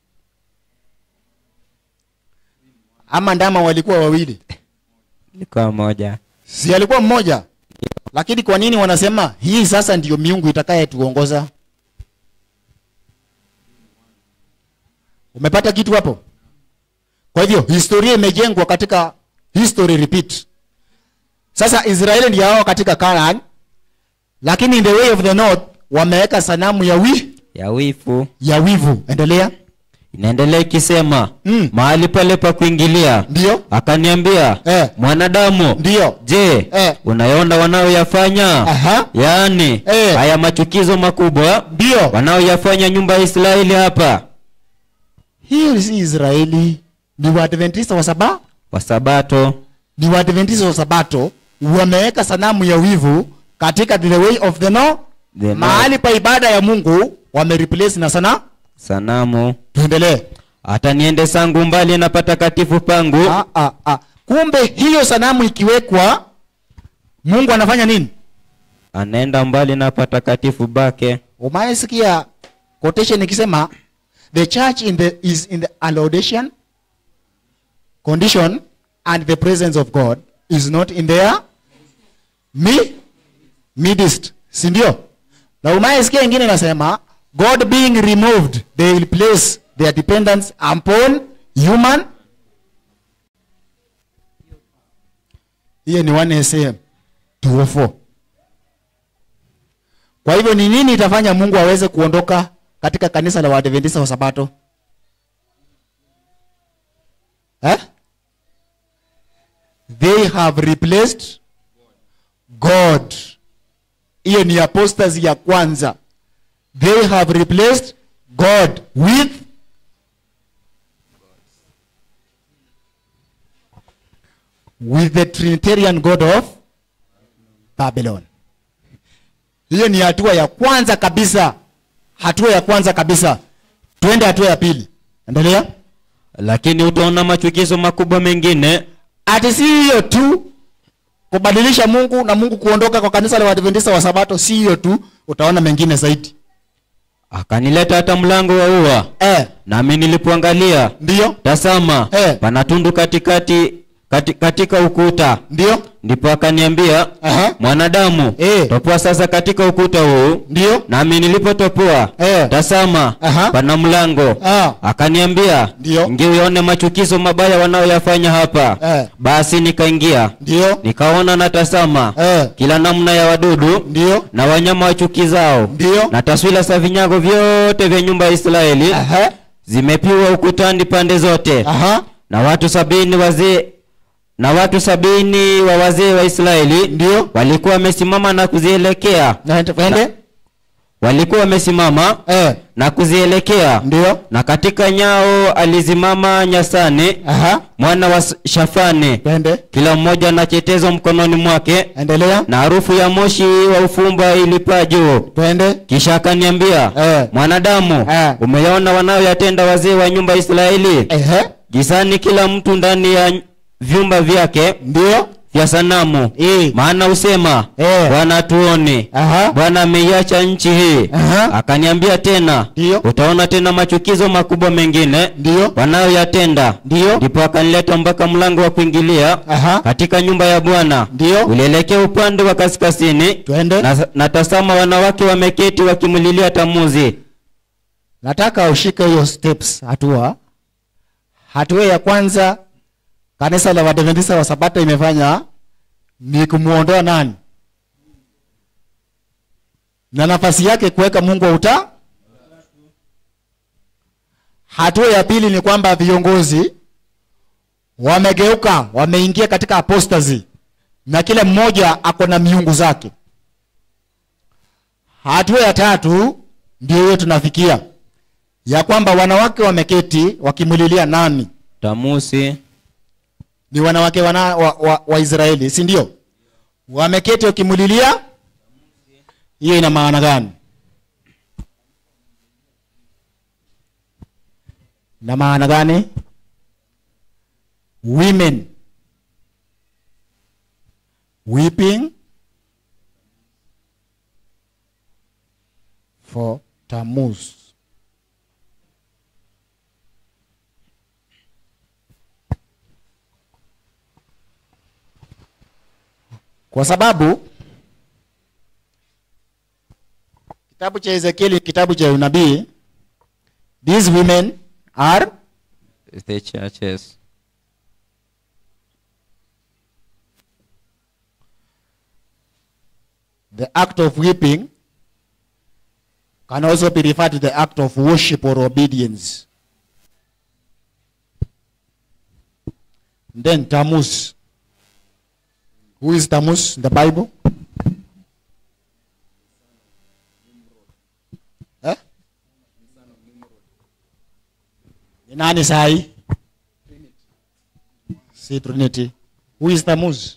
ama ndama walikuwa wawili ilikuwa moja si alikuwa mmoja lakini kwa nini wanasema hii sasa ndiyo miungu itakayetuongoza umepata kitu hapo kwa hivyo historia imejengwa katika history repeat sasa israeli ndio hao katika Canaan lakini in the way of the north wameweka sanamu ya wi ya wifu ya wivu endelea inaendelea ikisema Mm. mahali pale pa kuingilia ndio akaniambia Eh. mwanadamu ndio je Eh. unayaona wanaoyafanya Aha. yaani Eh. haya machukizo makubwa ndio wanaoyafanya nyumba ya israeli hapa hii si israeli ni waadventista wa saba wa sabato ni waadventista wa sabato wameweka sanamu ya wivu katika the way of the no The no- mahali pa ibada ya mungu wamereplace na sana sanamu tuendelee hata niende sangu mbali na patakatifu pangu ah, ah, ah. kumbe hiyo sanamu ikiwekwa mungu anafanya nini anaenda mbali na patakatifu bake umaesikia quotation ikisema the church in the, is in the allodation condition and the presence of god is not in their mi midst si ndio na umaesikia ingine inasema god being removed they will place their dependence upon human hiyo ni 1 sm 204 kwa hivyo ni nini itafanya mungu aweze kuondoka katika kanisa la waadventista wa sabato eh? they have replaced god hiyo ni apostasy ya kwanza they have replaced god with with the trinitarian god of babylon hiyo ni hatua ya kwanza kabisa hatua ya kwanza kabisa twende hatua ya pili endelea lakini utaona machukizo makubwa mengine ati si hiyo tu kubadilisha mungu na mungu kuondoka kwa kanisa la waadventista wa sabato si hiyo tu utaona mengine zaidi akanileta hata mlango wa ua eh, nami nilipoangalia ndio tazama Eh. pana tundu katikati kati, katika ukuta ndio ndipo akaniambia Aha. mwanadamu Eh. topoa sasa katika ukuta huu ndio nami nilipotopoa Eh. tazama Aha. pana mlango Ah. akaniambia Ndio. ingia uyaone machukizo mabaya wanayoyafanya hapa Eh. basi nikaingia ndio nikaona na tazama eh, kila namna ya wadudu ndio na wanyama wachukizao ndio na taswira za vinyago vyote vya nyumba ya israeli Aha. zimepiwa ukutani pande zote Aha. na watu sabini wazee na watu sabini wa wazee wa Israeli ndio walikuwa wamesimama na kuzielekea Na- twende walikuwa wamesimama eh, na kuzielekea ndio na katika nyao alizimama Nyasani aha mwana wa Shafani twende kila mmoja na chetezo mkononi mwake endelea na harufu ya moshi wa ufumba ilipaa juu twende kisha akaniambia Eh. mwanadamu Eh. umeyaona wanayoyatenda wazee wa nyumba ya Israeli ehe jisani kila mtu ndani ya vyumba vyake ndio vya sanamu Eh. maana usema Eh. bwana tuone aha bwana ameiacha nchi hii Aha. akaniambia tena Ndiyo. utaona tena machukizo makubwa mengine ndio wanayoyatenda ndio ndipo akanileta mpaka mlango wa kuingilia aha katika nyumba ya bwana ndio ulielekea upande wa kaskazini twende na, na tazama wanawake wameketi wakimlilia tamuzi nataka ushike hiyo steps hatua hatua ya kwanza kanisa la wadventista wa sabato imefanya ni kumwondoa nani na nafasi yake kuweka mungu wa uta hatua ya pili ni kwamba viongozi wamegeuka wameingia katika apostasy na kila mmoja ako na miungu zake hatua ya tatu ndio hiyo tunafikia ya kwamba wanawake wameketi wakimlilia nani tamusi ni wanawake wana, wa, wa, wa israeli si ndio wameketi wakimlilia hiyo ina maana gani na maana gani women weeping for Tammuz. Kwa sababu kitabu cha Ezekieli, kitabu cha unabii, these women are the churches the act of weeping can also be referred to the act of worship or obedience. Then Tammuz. Who is Tammuz in the Bible? Eh? Ni nani sahi? Si Trinity. Who is Tammuz?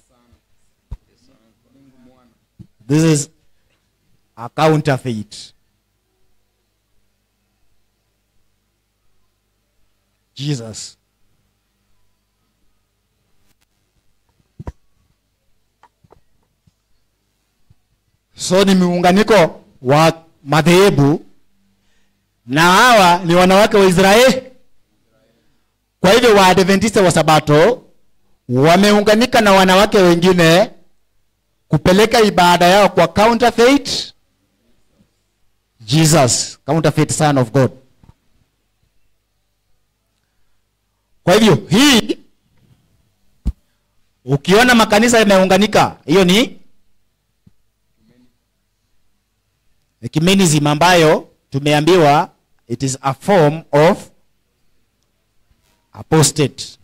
This is a counterfeit. Jesus. So ni muunganiko wa madhehebu na hawa ni wanawake wa Israeli. Kwa hivyo Waadventista wa Sabato wameunganika na wanawake wengine kupeleka ibada yao kwa counterfeit Jesus, counterfeit son of God. Kwa hivyo hii ukiona makanisa yameunganika, hiyo ni ecumenism ambayo tumeambiwa it is a form of apostate.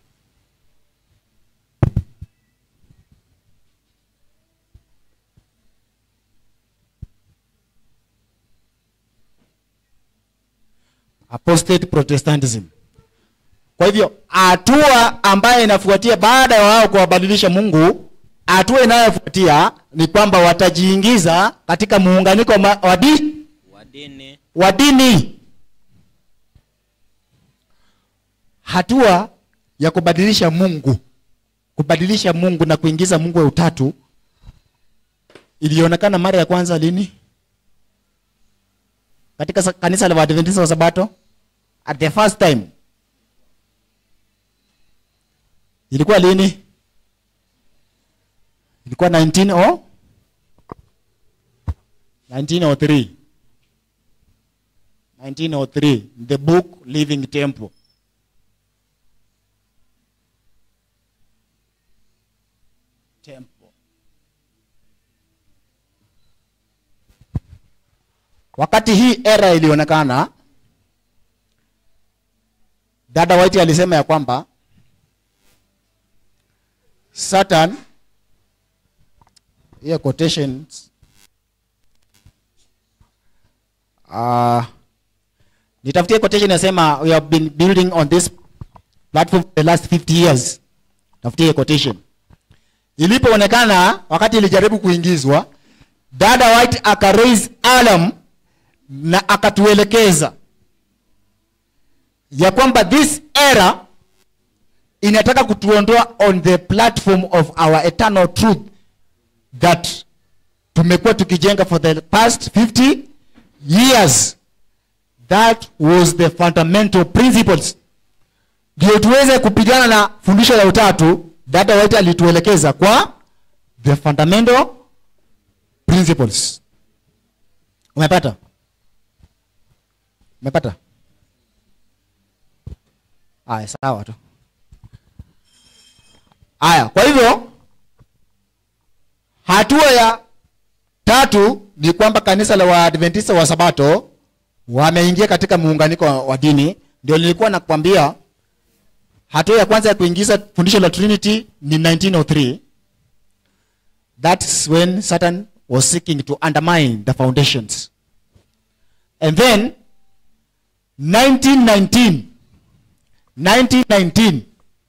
apostate protestantism kwa hivyo hatua ambayo inafuatia baada ya wao kuwabadilisha mungu hatua inayofuatia ni kwamba watajiingiza katika muunganiko ma- wa di- wadini wa dini hatua ya kubadilisha mungu kubadilisha mungu na kuingiza mungu wa utatu ilionekana mara ya kwanza lini katika sa- kanisa la waadventista wa sabato at the first time ilikuwa lini ilikuwa 19 o 1903 1903 the book living temple temple wakati hii era ilionekana dada white alisema ya kwamba Satan hiyo quotations uh, nitafutie quotation inasema we have been building on this platform for the last 50 years. Tafutie quotation. Ilipoonekana wakati ilijaribu kuingizwa, dada White aka raise alarm na akatuelekeza ya kwamba this era inataka kutuondoa on the platform of our eternal truth that tumekuwa tukijenga for the past 50 years that was the fundamental principles ndio tuweze kupigana na fundisho la utatu dada White alituelekeza kwa the fundamental principles umepata umepata aya sawa tu aya kwa hivyo hatua ya tatu ni kwamba kanisa la waadventista wa sabato wameingia katika muunganiko wa- wa dini ndio nilikuwa nakwambia hatua ya kwanza ya kuingiza fundisho la trinity ni 1903 that's when satan was seeking to undermine the foundations and then 1919 1919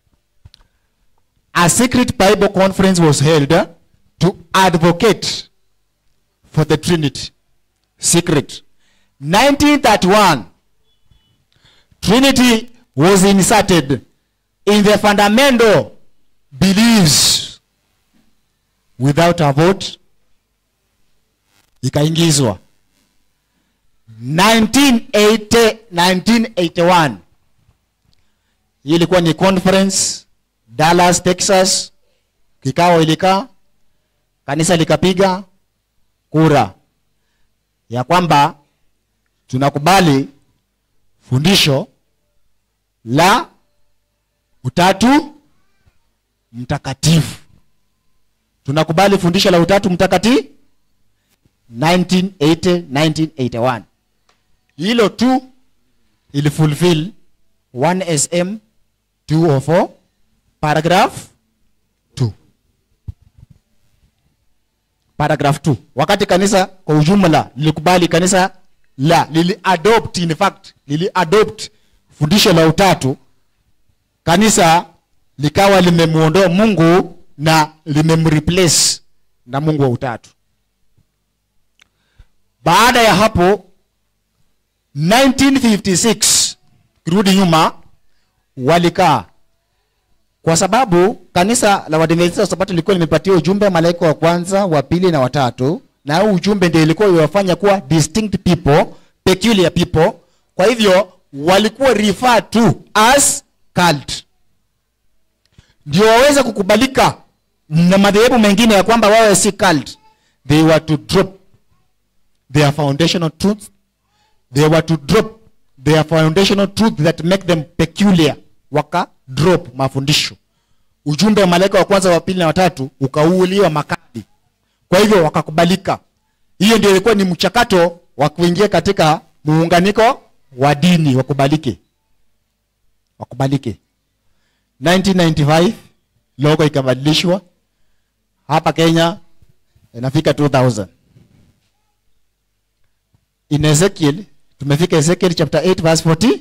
a secret bible conference was held uh, to advocate for the trinity secret 1931 trinity was inserted in the fundamental beliefs without a vote ikaingizwa 1980 1981 hii ilikuwa ni conference dallas texas kikao ilikaa kanisa likapiga kura ya kwamba tunakubali fundisho la utatu mtakatifu tunakubali fundisho la utatu mtakatifu 1980 1981 hilo tu ili fulfill 1 sm 204 paragraph 2 paragraph 2 wakati kanisa kwa ujumla lilikubali kanisa la lili adopt in fact lili adopt fundisho la utatu kanisa likawa limemuondoa mungu na limemreplace na mungu wa utatu baada ya hapo 1956 kirudi nyuma walikaa kwa sababu kanisa la Waadventista wa Sabato lilikuwa limepatia ujumbe wa malaika wa kwanza, wa pili na watatu, na huu ujumbe ndio ilikuwa iwafanya kuwa distinct people, peculiar people. Kwa hivyo walikuwa referred to as cult, ndio waweze kukubalika na madhehebu mengine ya kwamba wawe si cult. They were to drop their foundational truths they were to drop their foundational truth that make them peculiar waka drop mafundisho ujumbe wa malaika wa kwanza wa pili na watatu ukauliwa makadi kwa hivyo wakakubalika hiyo ndio ilikuwa ni mchakato wa kuingia katika muunganiko wa dini wakubalike wakubalike 1995 logo ikabadilishwa hapa kenya inafika 2000 in ezekiel tumefika ezekiel chapter 8 verse 40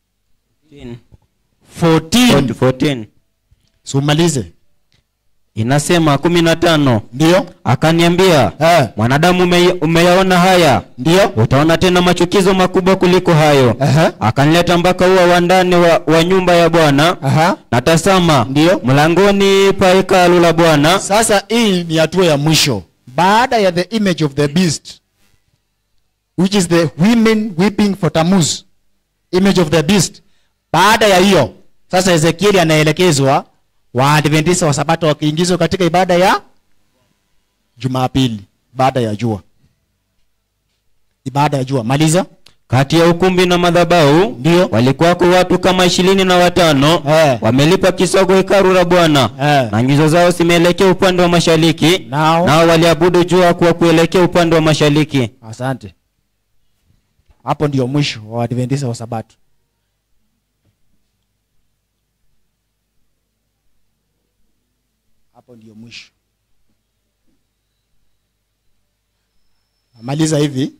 14 14 sumalize inasema kumi na tano ndio akaniambia eh, mwanadamu ume, umeyaona haya ndio utaona tena machukizo makubwa kuliko hayo Aha. akanileta mpaka ua wa ndani wa, wa nyumba ya bwana Aha. na tazama Ndio. mlangoni pa hekalu la bwana sasa hii ni hatua ya mwisho baada ya the image of the beast which is the women weeping for Tammuz image of the beast baada ya hiyo sasa ezekieli anaelekezwa waadventista wa sabato wakiingizwa katika ibada ya jumapili baada ya jua ibada ya jua maliza kati ya ukumbi na madhabahu Ndio. walikuwako watu kama ishirini na watano Eh. wamelipa kisogo hekalu la bwana Eh. na nyuso zao zimeelekea upande wa mashariki Nao. nao waliabudu jua kwa kuelekea upande wa mashariki asante hapo ndio mwisho wa waadventista wa sabato hapo ndio mwisho namaliza hivi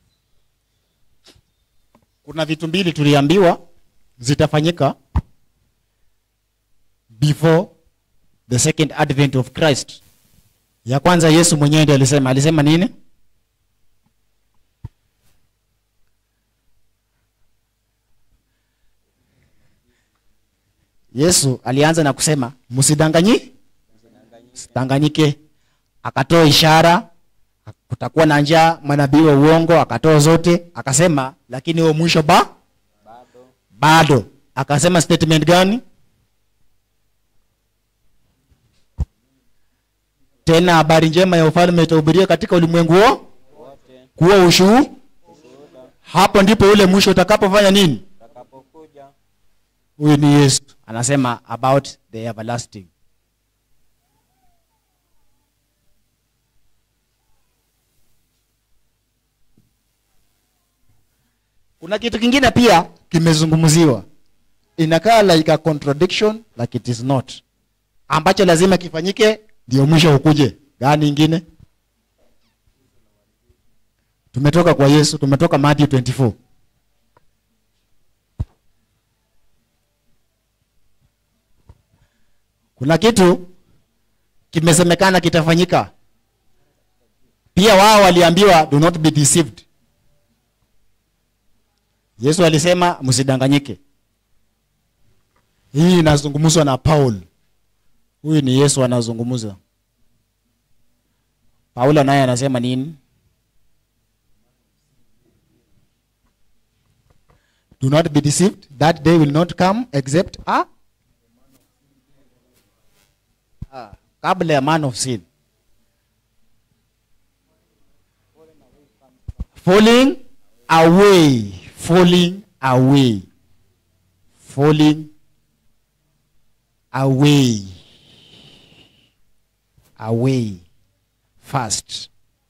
kuna vitu mbili tuliambiwa zitafanyika before the second advent of christ ya kwanza yesu mwenyewe ndiye alisema alisema nini yesu alianza na kusema msidanganyi msidanganyike akatoa ishara kutakuwa na njaa manabii wa uongo akatoa zote akasema lakini huo mwisho ba bado akasema statement gani tena habari njema ya ufalme itahubiria katika ulimwengu huo kuwa ushuu hapo ndipo ule mwisho utakapofanya nini huyu ni yesu anasema about the everlasting kuna kitu kingine pia kimezungumziwa inakaa like a contradiction like it is not ambacho lazima kifanyike ndio mwisho ukuje gani ingine tumetoka kwa yesu tumetoka matthew 24 kuna kitu kimesemekana kitafanyika pia wao waliambiwa do not be deceived yesu alisema msidanganyike hii inazungumzwa na paul huyu ni yesu anazungumza paulo naye anasema nini do not be deceived that day will not come except a Ah, kabla ya man of sin falling away falling away falling away away fast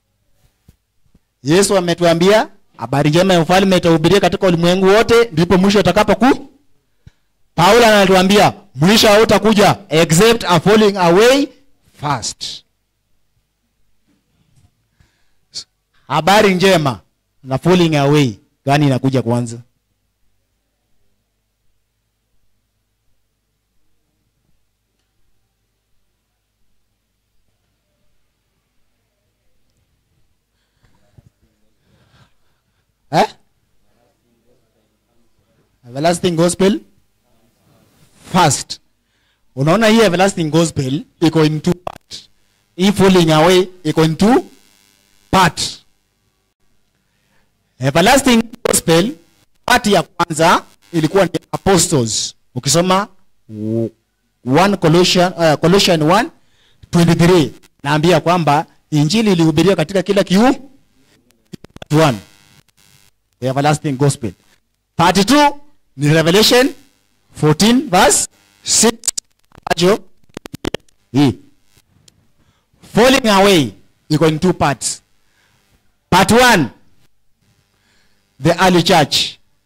yesu ametuambia habari njema ya ufalme itahubiria katika ulimwengu wote ndipo mwisho utakapoku paulo anatuambia mwisho hautakuja except a falling away fast habari njema na falling away gani inakuja kwanza eh? everlasting gospel first unaona hii everlasting gospel iko in two part hii falling away iko in two part everlasting gospel part ya kwanza ilikuwa ni apostles ukisoma w- 1 Colossian, uh, Colossian 1 23 naambia kwamba injili ilihubiriwa katika kila kiu part 1 the everlasting gospel part 2 ni revelation 14 verse 6 ambacho hii falling away iko in two parts part 1 the early church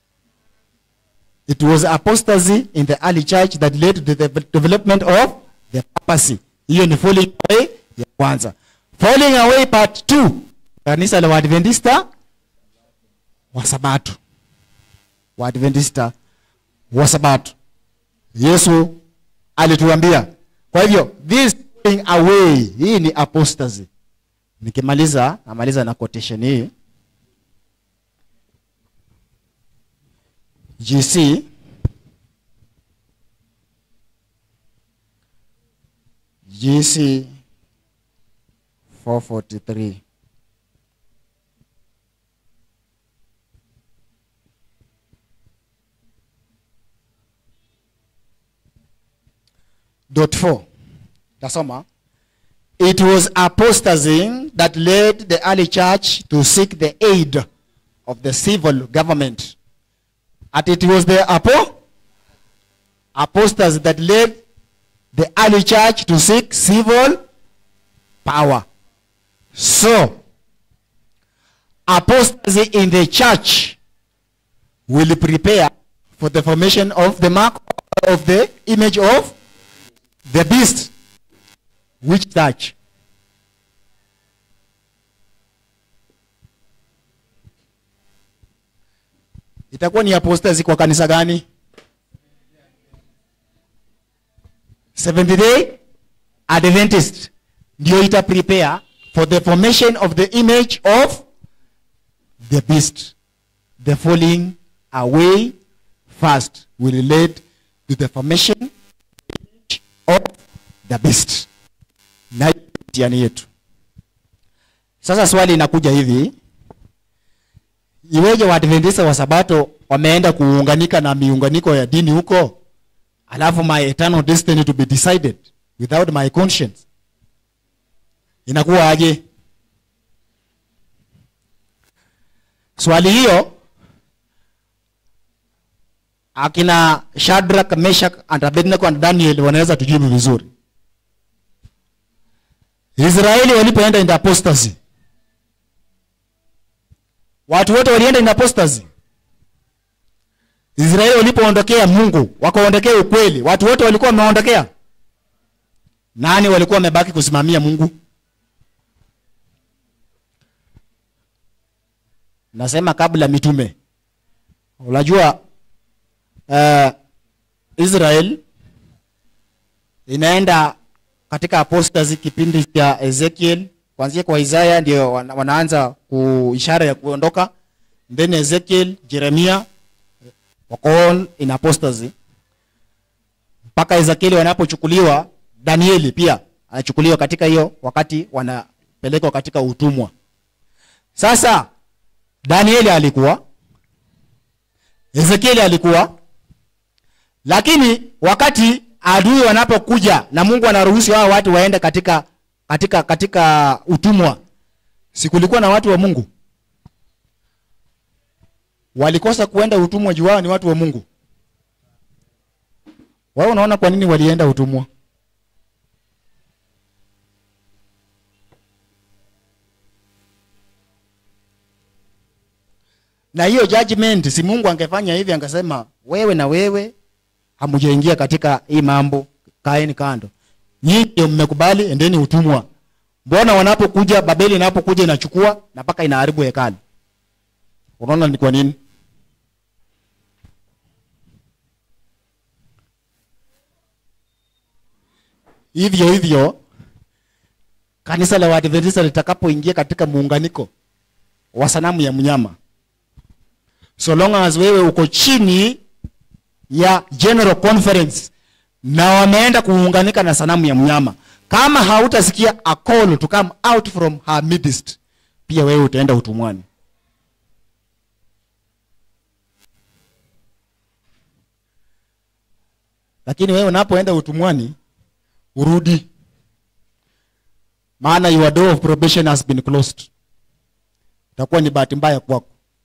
it was apostasy in the early church that led to the development of the papacy hiyo ni falling away ya kwanza falling away part 2 kanisa la waadventista wa sabato waadventista wa sabato yesu alituambia kwa hivyo this falling away hii ni apostasy nikimaliza namaliza na quotation hii gc gc 443 dot 4 tasoma it was apostasy that led the early church to seek the aid of the civil government and it was the apo apostasy that led the early church to seek civil power so apostasy in the church will prepare for the formation of the mark of the image of the beast which church itakuwa ni apostasy kwa kanisa gani Seventh day Adventist ndio ita prepare for the formation of the image of the beast. The falling away first will relate to the formation of the beast. Na mtihani yetu. Sasa swali inakuja hivi, iweje Waadventista wa Sabato wameenda kuunganika na miunganiko ya dini huko, alafu my eternal destiny to be decided without my conscience, inakuwa aje? Swali hiyo akina Shadrach, Meshach and Abednego and Daniel wanaweza tujibu vizuri. Israeli walipoenda in apostasy, watu wote walienda in apostasy. Israeli walipoondokea Mungu, wakaondokea ukweli, watu wote walikuwa wameondokea. Nani walikuwa wamebaki kusimamia Mungu? Nasema kabla mitume. Unajua uh, Israel inaenda katika apostasy kipindi cha Ezekiel kuanzia kwa Isaya ndio wana- wanaanza ku ishara ya kuondoka, then Ezekiel, Jeremia wako all in apostasy mpaka Ezekiel wanapochukuliwa, Danieli pia anachukuliwa katika hiyo wakati wanapelekwa katika utumwa. Sasa Danieli alikuwa, Ezekieli alikuwa, lakini wakati adui wanapokuja na Mungu anaruhusu hao watu waende katika katika katika utumwa, sikulikuwa na watu wa Mungu walikosa kuenda utumwa juu wao ni watu wa Mungu. Wao unaona kwa nini walienda utumwa? Na hiyo judgment, si Mungu angefanya hivi, angesema wewe na wewe hamujaingia katika hii mambo, kaeni kando. Nyinyi ndio mmekubali, endeni utumwa. Mbona wanapokuja Babeli inapokuja inachukua na mpaka inaharibu hekalu? Unaona ni kwa nini? Hivyo hivyo kanisa la Waadventista litakapoingia katika muunganiko wa sanamu ya mnyama, so long as wewe uko chini ya general conference na wameenda kuunganika na sanamu ya mnyama, kama hautasikia a call to come out from her midst, pia wewe utaenda utumwani. Lakini wewe unapoenda utumwani urudi, maana your door of probation has been closed. Itakuwa ni bahati mbaya kwako.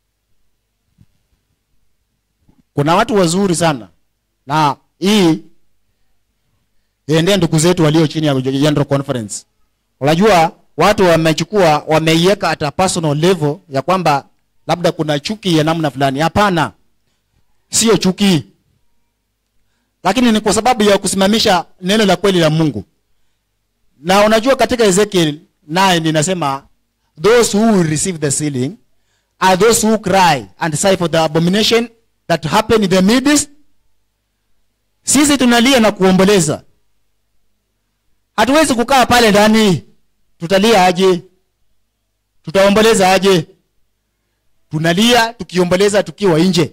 Kuna watu wazuri sana, na hii iendee ndugu zetu walio chini ya General Conference. Unajua watu wamechukua wameiweka at a personal level ya kwamba labda kuna chuki ya namna fulani. Hapana, sio chuki lakini ni kwa sababu ya kusimamisha neno la kweli la Mungu. Na unajua katika Ezekiel 9 inasema those who will receive the sealing are those who cry and sigh for the abomination that happened in the midst. Sisi tunalia na kuomboleza, hatuwezi kukaa pale ndani. Tutalia aje? Tutaomboleza aje? Tunalia tukiomboleza tukiwa nje.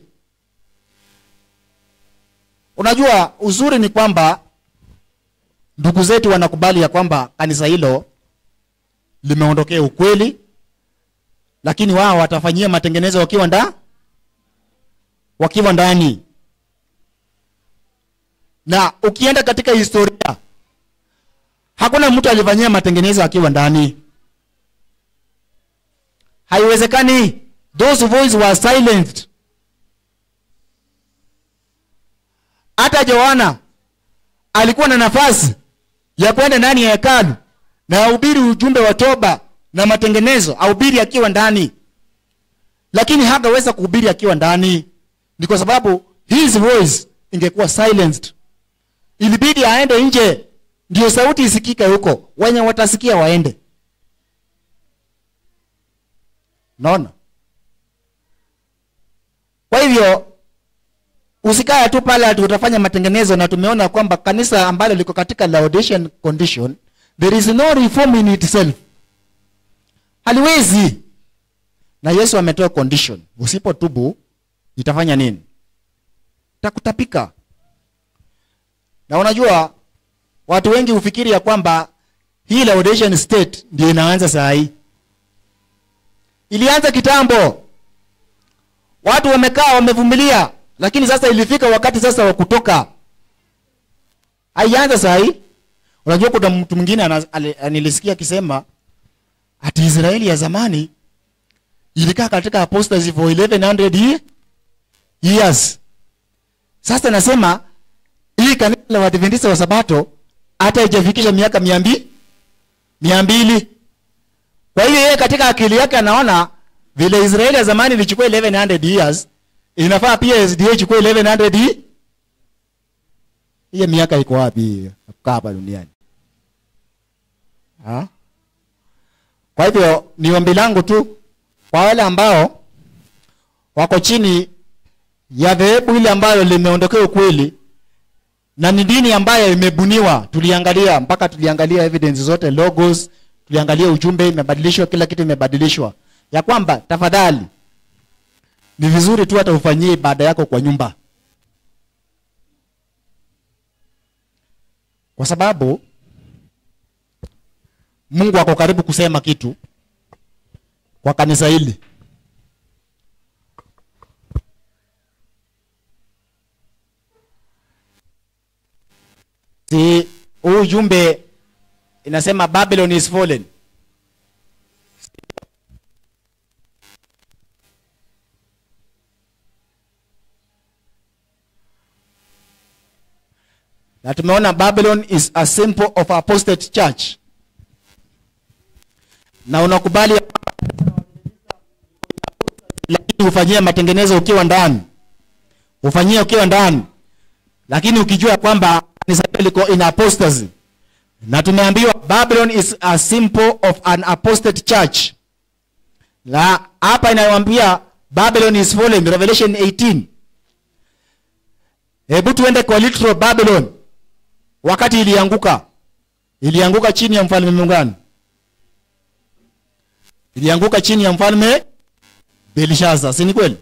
Unajua uzuri ni kwamba ndugu zetu wanakubali ya kwamba kanisa hilo limeondokea ukweli, lakini wao watafanyia matengenezo wakiwa nda wakiwa ndani. Na ukienda katika historia, hakuna mtu alifanyia matengenezo akiwa ndani, haiwezekani. Those voices were silenced. Hata Yohana alikuwa na nafasi ya kwenda ndani ya hekalu na ahubiri ujumbe wa toba na matengenezo, ahubiri akiwa ndani, lakini hangeweza kuhubiri akiwa ndani. Ni kwa sababu his voice ingekuwa silenced. Ilibidi aende nje ndio sauti isikike huko wenye watasikia waende naona kwa hivyo usikae tu pale ati utafanya matengenezo na tumeona kwamba kanisa ambalo liko katika Laodicean condition there is no reform in itself haliwezi na yesu ametoa condition usipotubu itafanya nini takutapika na unajua watu wengi hufikiri ya kwamba hii Laodicean state ndio inaanza saa hii ilianza kitambo watu wamekaa wamevumilia lakini sasa ilifika wakati sasa wa kutoka haianza saa hii unajua kuna mtu mwingine ana- ali- nilisikia akisema ati israeli ya zamani ilikaa katika apostasy for 1100 ye- years sasa nasema hii kanisa la Waadventista wa Sabato hata ijafikisha miaka mia mbili mia mbili. Kwa hiyo yeye katika akili yake anaona vile Israeli ya zamani ilichukua 1100 years, inafaa pia SDA ichukue 1100 ye- hiyo miaka iko wapi ya kukaa hapa duniani? Ha? Kwa hivyo ni ombi langu tu kwa wale ambao wako chini ya dhehebu ile ambayo limeondokea ukweli na ni dini ambayo imebuniwa tuliangalia mpaka tuliangalia evidence zote logos tuliangalia ujumbe imebadilishwa kila kitu imebadilishwa ya kwamba tafadhali ni vizuri tu hata ufanyie ibada yako kwa nyumba kwa sababu mungu ako karibu kusema kitu kwa kanisa hili si huu ujumbe inasema babylon is fallen na tumeona babylon is a symbol of apostate church na unakubali ya kwamba lakini ufanyie matengenezo ukiwa ndani ufanyie ukiwa ndani lakini ukijua kwamba kanisa hilo liko in apostasy na tumeambiwa babylon is a symbol of an apostate church na hapa inayoambia babylon is fallen revelation 18 hebu tuende kwa literal babylon wakati ilianguka ilianguka chini ya mfalme mungani ilianguka chini ya mfalme belishaza si ni kweli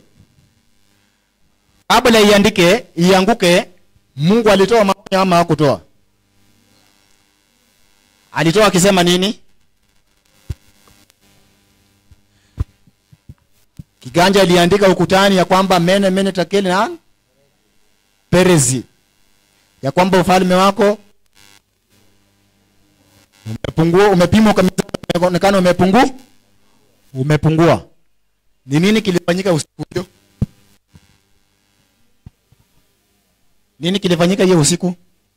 kabla iandike ianguke mungu alitoa maonyo ama hakutoa alitoa akisema nini kiganja iliandika ukutani ya kwamba mene mene takeli na perezi ya kwamba ufalme wako umepungua umepimwa kwa mizani, umeonekana umepungua umepungua ni nini kilifanyika usiku hiyo nini kilifanyika hiyo usiku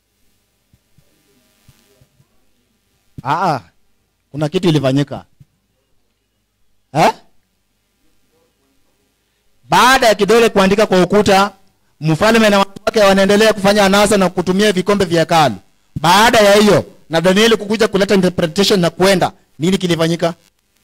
Aa, kuna kitu ilifanyika eh? baada ya kidole kuandika kwa ukuta mfalme na watu wake wanaendelea kufanya anasa na kutumia vikombe vya hekalu baada ya hiyo na danieli kukuja kuleta interpretation na kuenda nini kilifanyika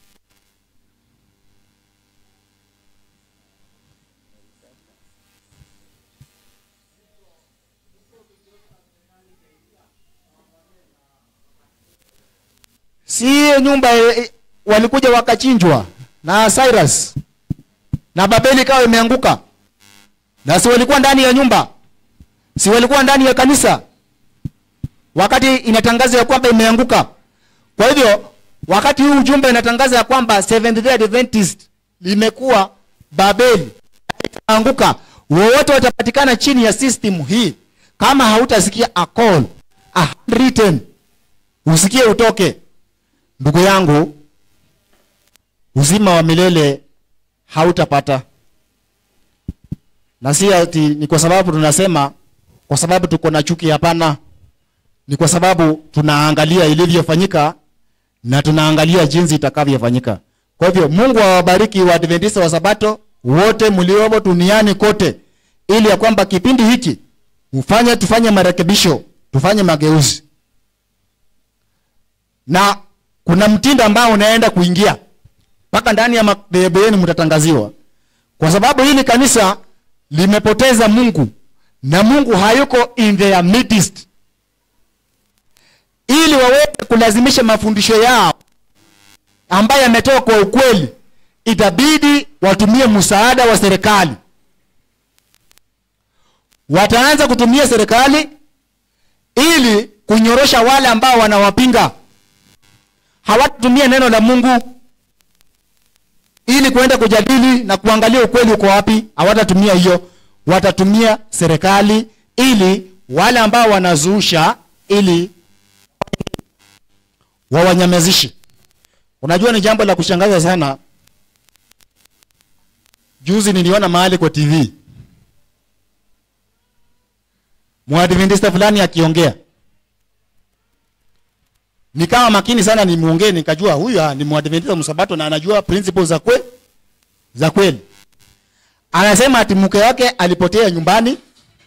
si hiyo nyumba eh, eh, walikuja wakachinjwa na Cyrus na Babeli ikawa imeanguka, na si walikuwa ndani ya nyumba, si walikuwa ndani ya kanisa wakati inatangaza ya kwamba imeanguka. Kwa hivyo wakati huu ujumbe inatangaza ya kwamba Seventh Day Adventist limekuwa Babeli itaanguka, wowote watapatikana chini ya system hii, kama hautasikia a call a handwritten, usikie utoke ndugu yangu uzima wa milele hautapata na si ati ni kwa sababu tunasema kwa sababu tuko na chuki hapana ni kwa sababu tunaangalia ilivyofanyika na tunaangalia jinsi itakavyofanyika kwa hivyo mungu awabariki waadventista wa sabato wote mliomo duniani kote ili ya kwamba kipindi hiki mfanye tufanye marekebisho tufanye mageuzi na kuna mtindo ambao unaenda kuingia mpaka ndani ya madhehebu yenu mtatangaziwa, kwa sababu hili kanisa limepoteza Mungu na Mungu hayuko in their midst, ili waweze kulazimisha mafundisho yao ambayo yametoka kwa ukweli, itabidi watumie msaada wa serikali. Wataanza kutumia serikali ili kunyorosha wale ambao wanawapinga. Hawatatumia neno la Mungu ili kuenda kujadili na kuangalia ukweli uko wapi. Hawatatumia hiyo, watatumia serikali ili wale ambao wanazuusha, ili wawanyamazishe. Unajua, ni jambo la kushangaza sana. Juzi niliona mahali kwa TV mwadventista fulani akiongea, nikawa makini sana nimuongee, nikajua huyu ah, ni mwadventista msabato na anajua principles za kwe za kweli. Anasema ati mke wake alipotea nyumbani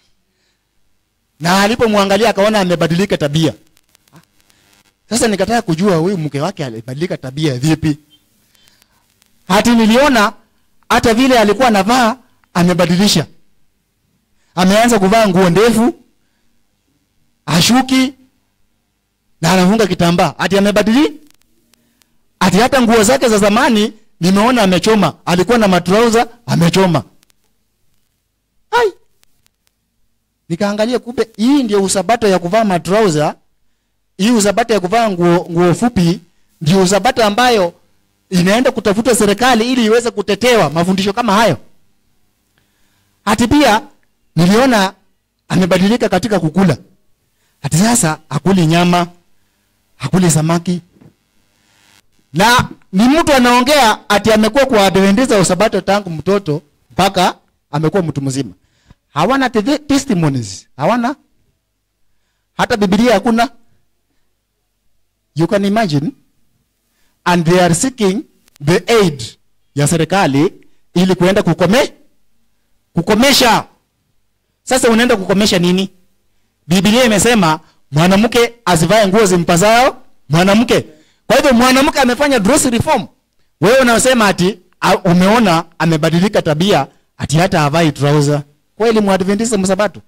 na alipomwangalia akaona amebadilika tabia. Sasa nikataka kujua huyu mke wake alibadilika tabia vipi? Hati niliona hata vile alikuwa anavaa amebadilisha, ameanza kuvaa nguo ndefu, ashuki na anafunga kitambaa, ati amebadili. Ati hata nguo zake za zamani nimeona amechoma, alikuwa na matrauza amechoma. Hai, nikaangalia, kumbe hii ndio usabato ya kuvaa matrauza hii usabato ya kuvaa nguo, nguo fupi ndio usabato ambayo inaenda kutafuta serikali ili iweze kutetewa mafundisho kama hayo. Hati pia niliona amebadilika katika kukula. Hati sasa hakuli nyama, hakuli samaki. Na ni mtu anaongea ati amekuwa kwa Adventista wa Sabato tangu mtoto mpaka amekuwa mtu mzima. Hawana te- testimonies, hawana hata Biblia hakuna. You can imagine and they are seeking the aid ya serikali ili kuenda kukome kukomesha. Sasa unaenda kukomesha nini? Biblia imesema mwanamke asivae nguo zimpasao mwanamke. Kwa hivyo mwanamke amefanya dress reform. Wewe unasema ati a, umeona amebadilika tabia ati hata havai trouser. Kweli mwadventista msabato?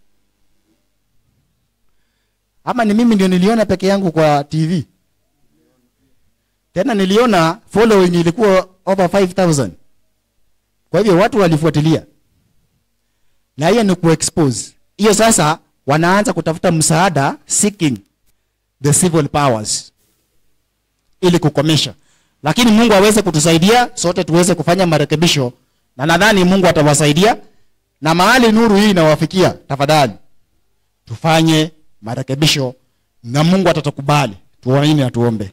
Ama ni mimi ndio niliona peke yangu kwa TV? Tena niliona following ilikuwa over 5000. Kwa hivyo watu walifuatilia. Na hiyo ni kuexpose. Hiyo sasa wanaanza kutafuta msaada seeking the civil powers ili kukomesha. Lakini Mungu aweze kutusaidia sote tuweze kufanya marekebisho na nadhani Mungu atawasaidia na mahali nuru hii inawafikia, tafadhali tufanye marekebisho na Mungu atatukubali. Tuamini na tuombe.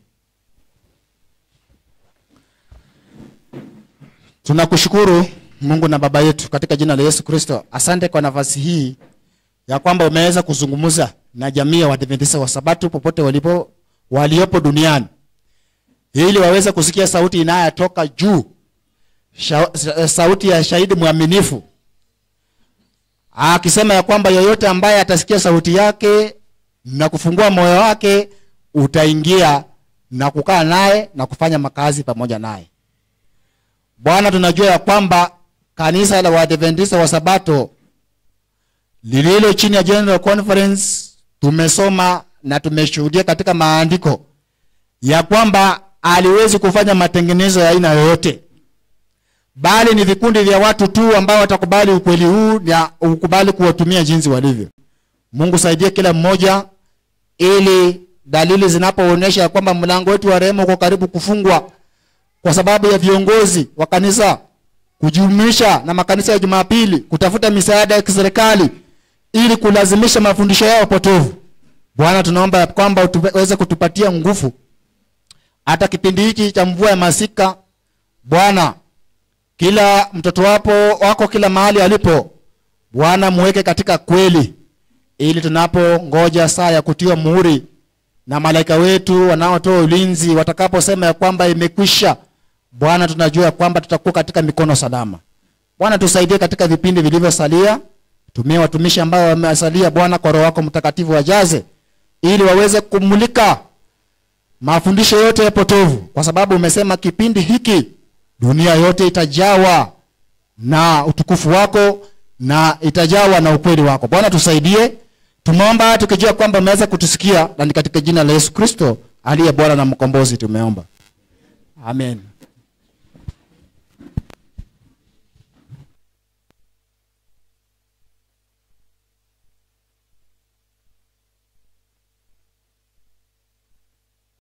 Tunakushukuru Mungu na Baba yetu katika jina la Yesu Kristo. Asante kwa nafasi hii ya kwamba umeweza kuzungumza na jamii ya Waadventista wa Sabato popote walipo waliopo duniani ili waweze kusikia sauti inayotoka juu, Sha, sa- sauti ya shahidi mwaminifu akisema ya kwamba yoyote ambaye atasikia sauti yake na kufungua moyo wake utaingia na kukaa naye na kufanya makazi pamoja naye. Bwana, tunajua ya kwamba kanisa la Waadventista wa Sabato lililo chini ya General Conference tumesoma na tumeshuhudia katika maandiko ya kwamba aliwezi kufanya matengenezo ya aina yoyote, bali ni vikundi vya watu tu ambao watakubali ukweli huu na ukubali kuwatumia jinsi walivyo. Mungu saidie kila mmoja, ili dalili zinapoonyesha ya kwamba mlango wetu wa rehema uko karibu kufungwa kwa sababu ya viongozi wa kanisa kujumuisha na makanisa ya Jumapili kutafuta misaada ya kiserikali ili kulazimisha mafundisho yao potovu. Bwana, tunaomba ya kwamba uweze kutupatia nguvu hata kipindi hiki cha mvua ya masika. Bwana, kila mtoto wapo wako kila mahali alipo, Bwana muweke katika kweli, ili tunapongoja saa ya kutiwa muhuri na malaika wetu wanaotoa ulinzi watakaposema ya kwamba imekwisha, Bwana, tunajua ya kwamba tutakuwa katika mikono salama. Bwana, tusaidie katika vipindi vilivyosalia. Tumia watumishi ambao wamesalia, Bwana, kwa Roho wako Mtakatifu wajaze, ili waweze kumulika mafundisho yote ya potovu kwa sababu umesema kipindi hiki dunia yote itajawa na utukufu wako na itajawa na ukweli wako bwana tusaidie tumeomba tukijua kwamba umeweza kutusikia na ni katika jina la yesu kristo aliye bwana na mkombozi tumeomba amen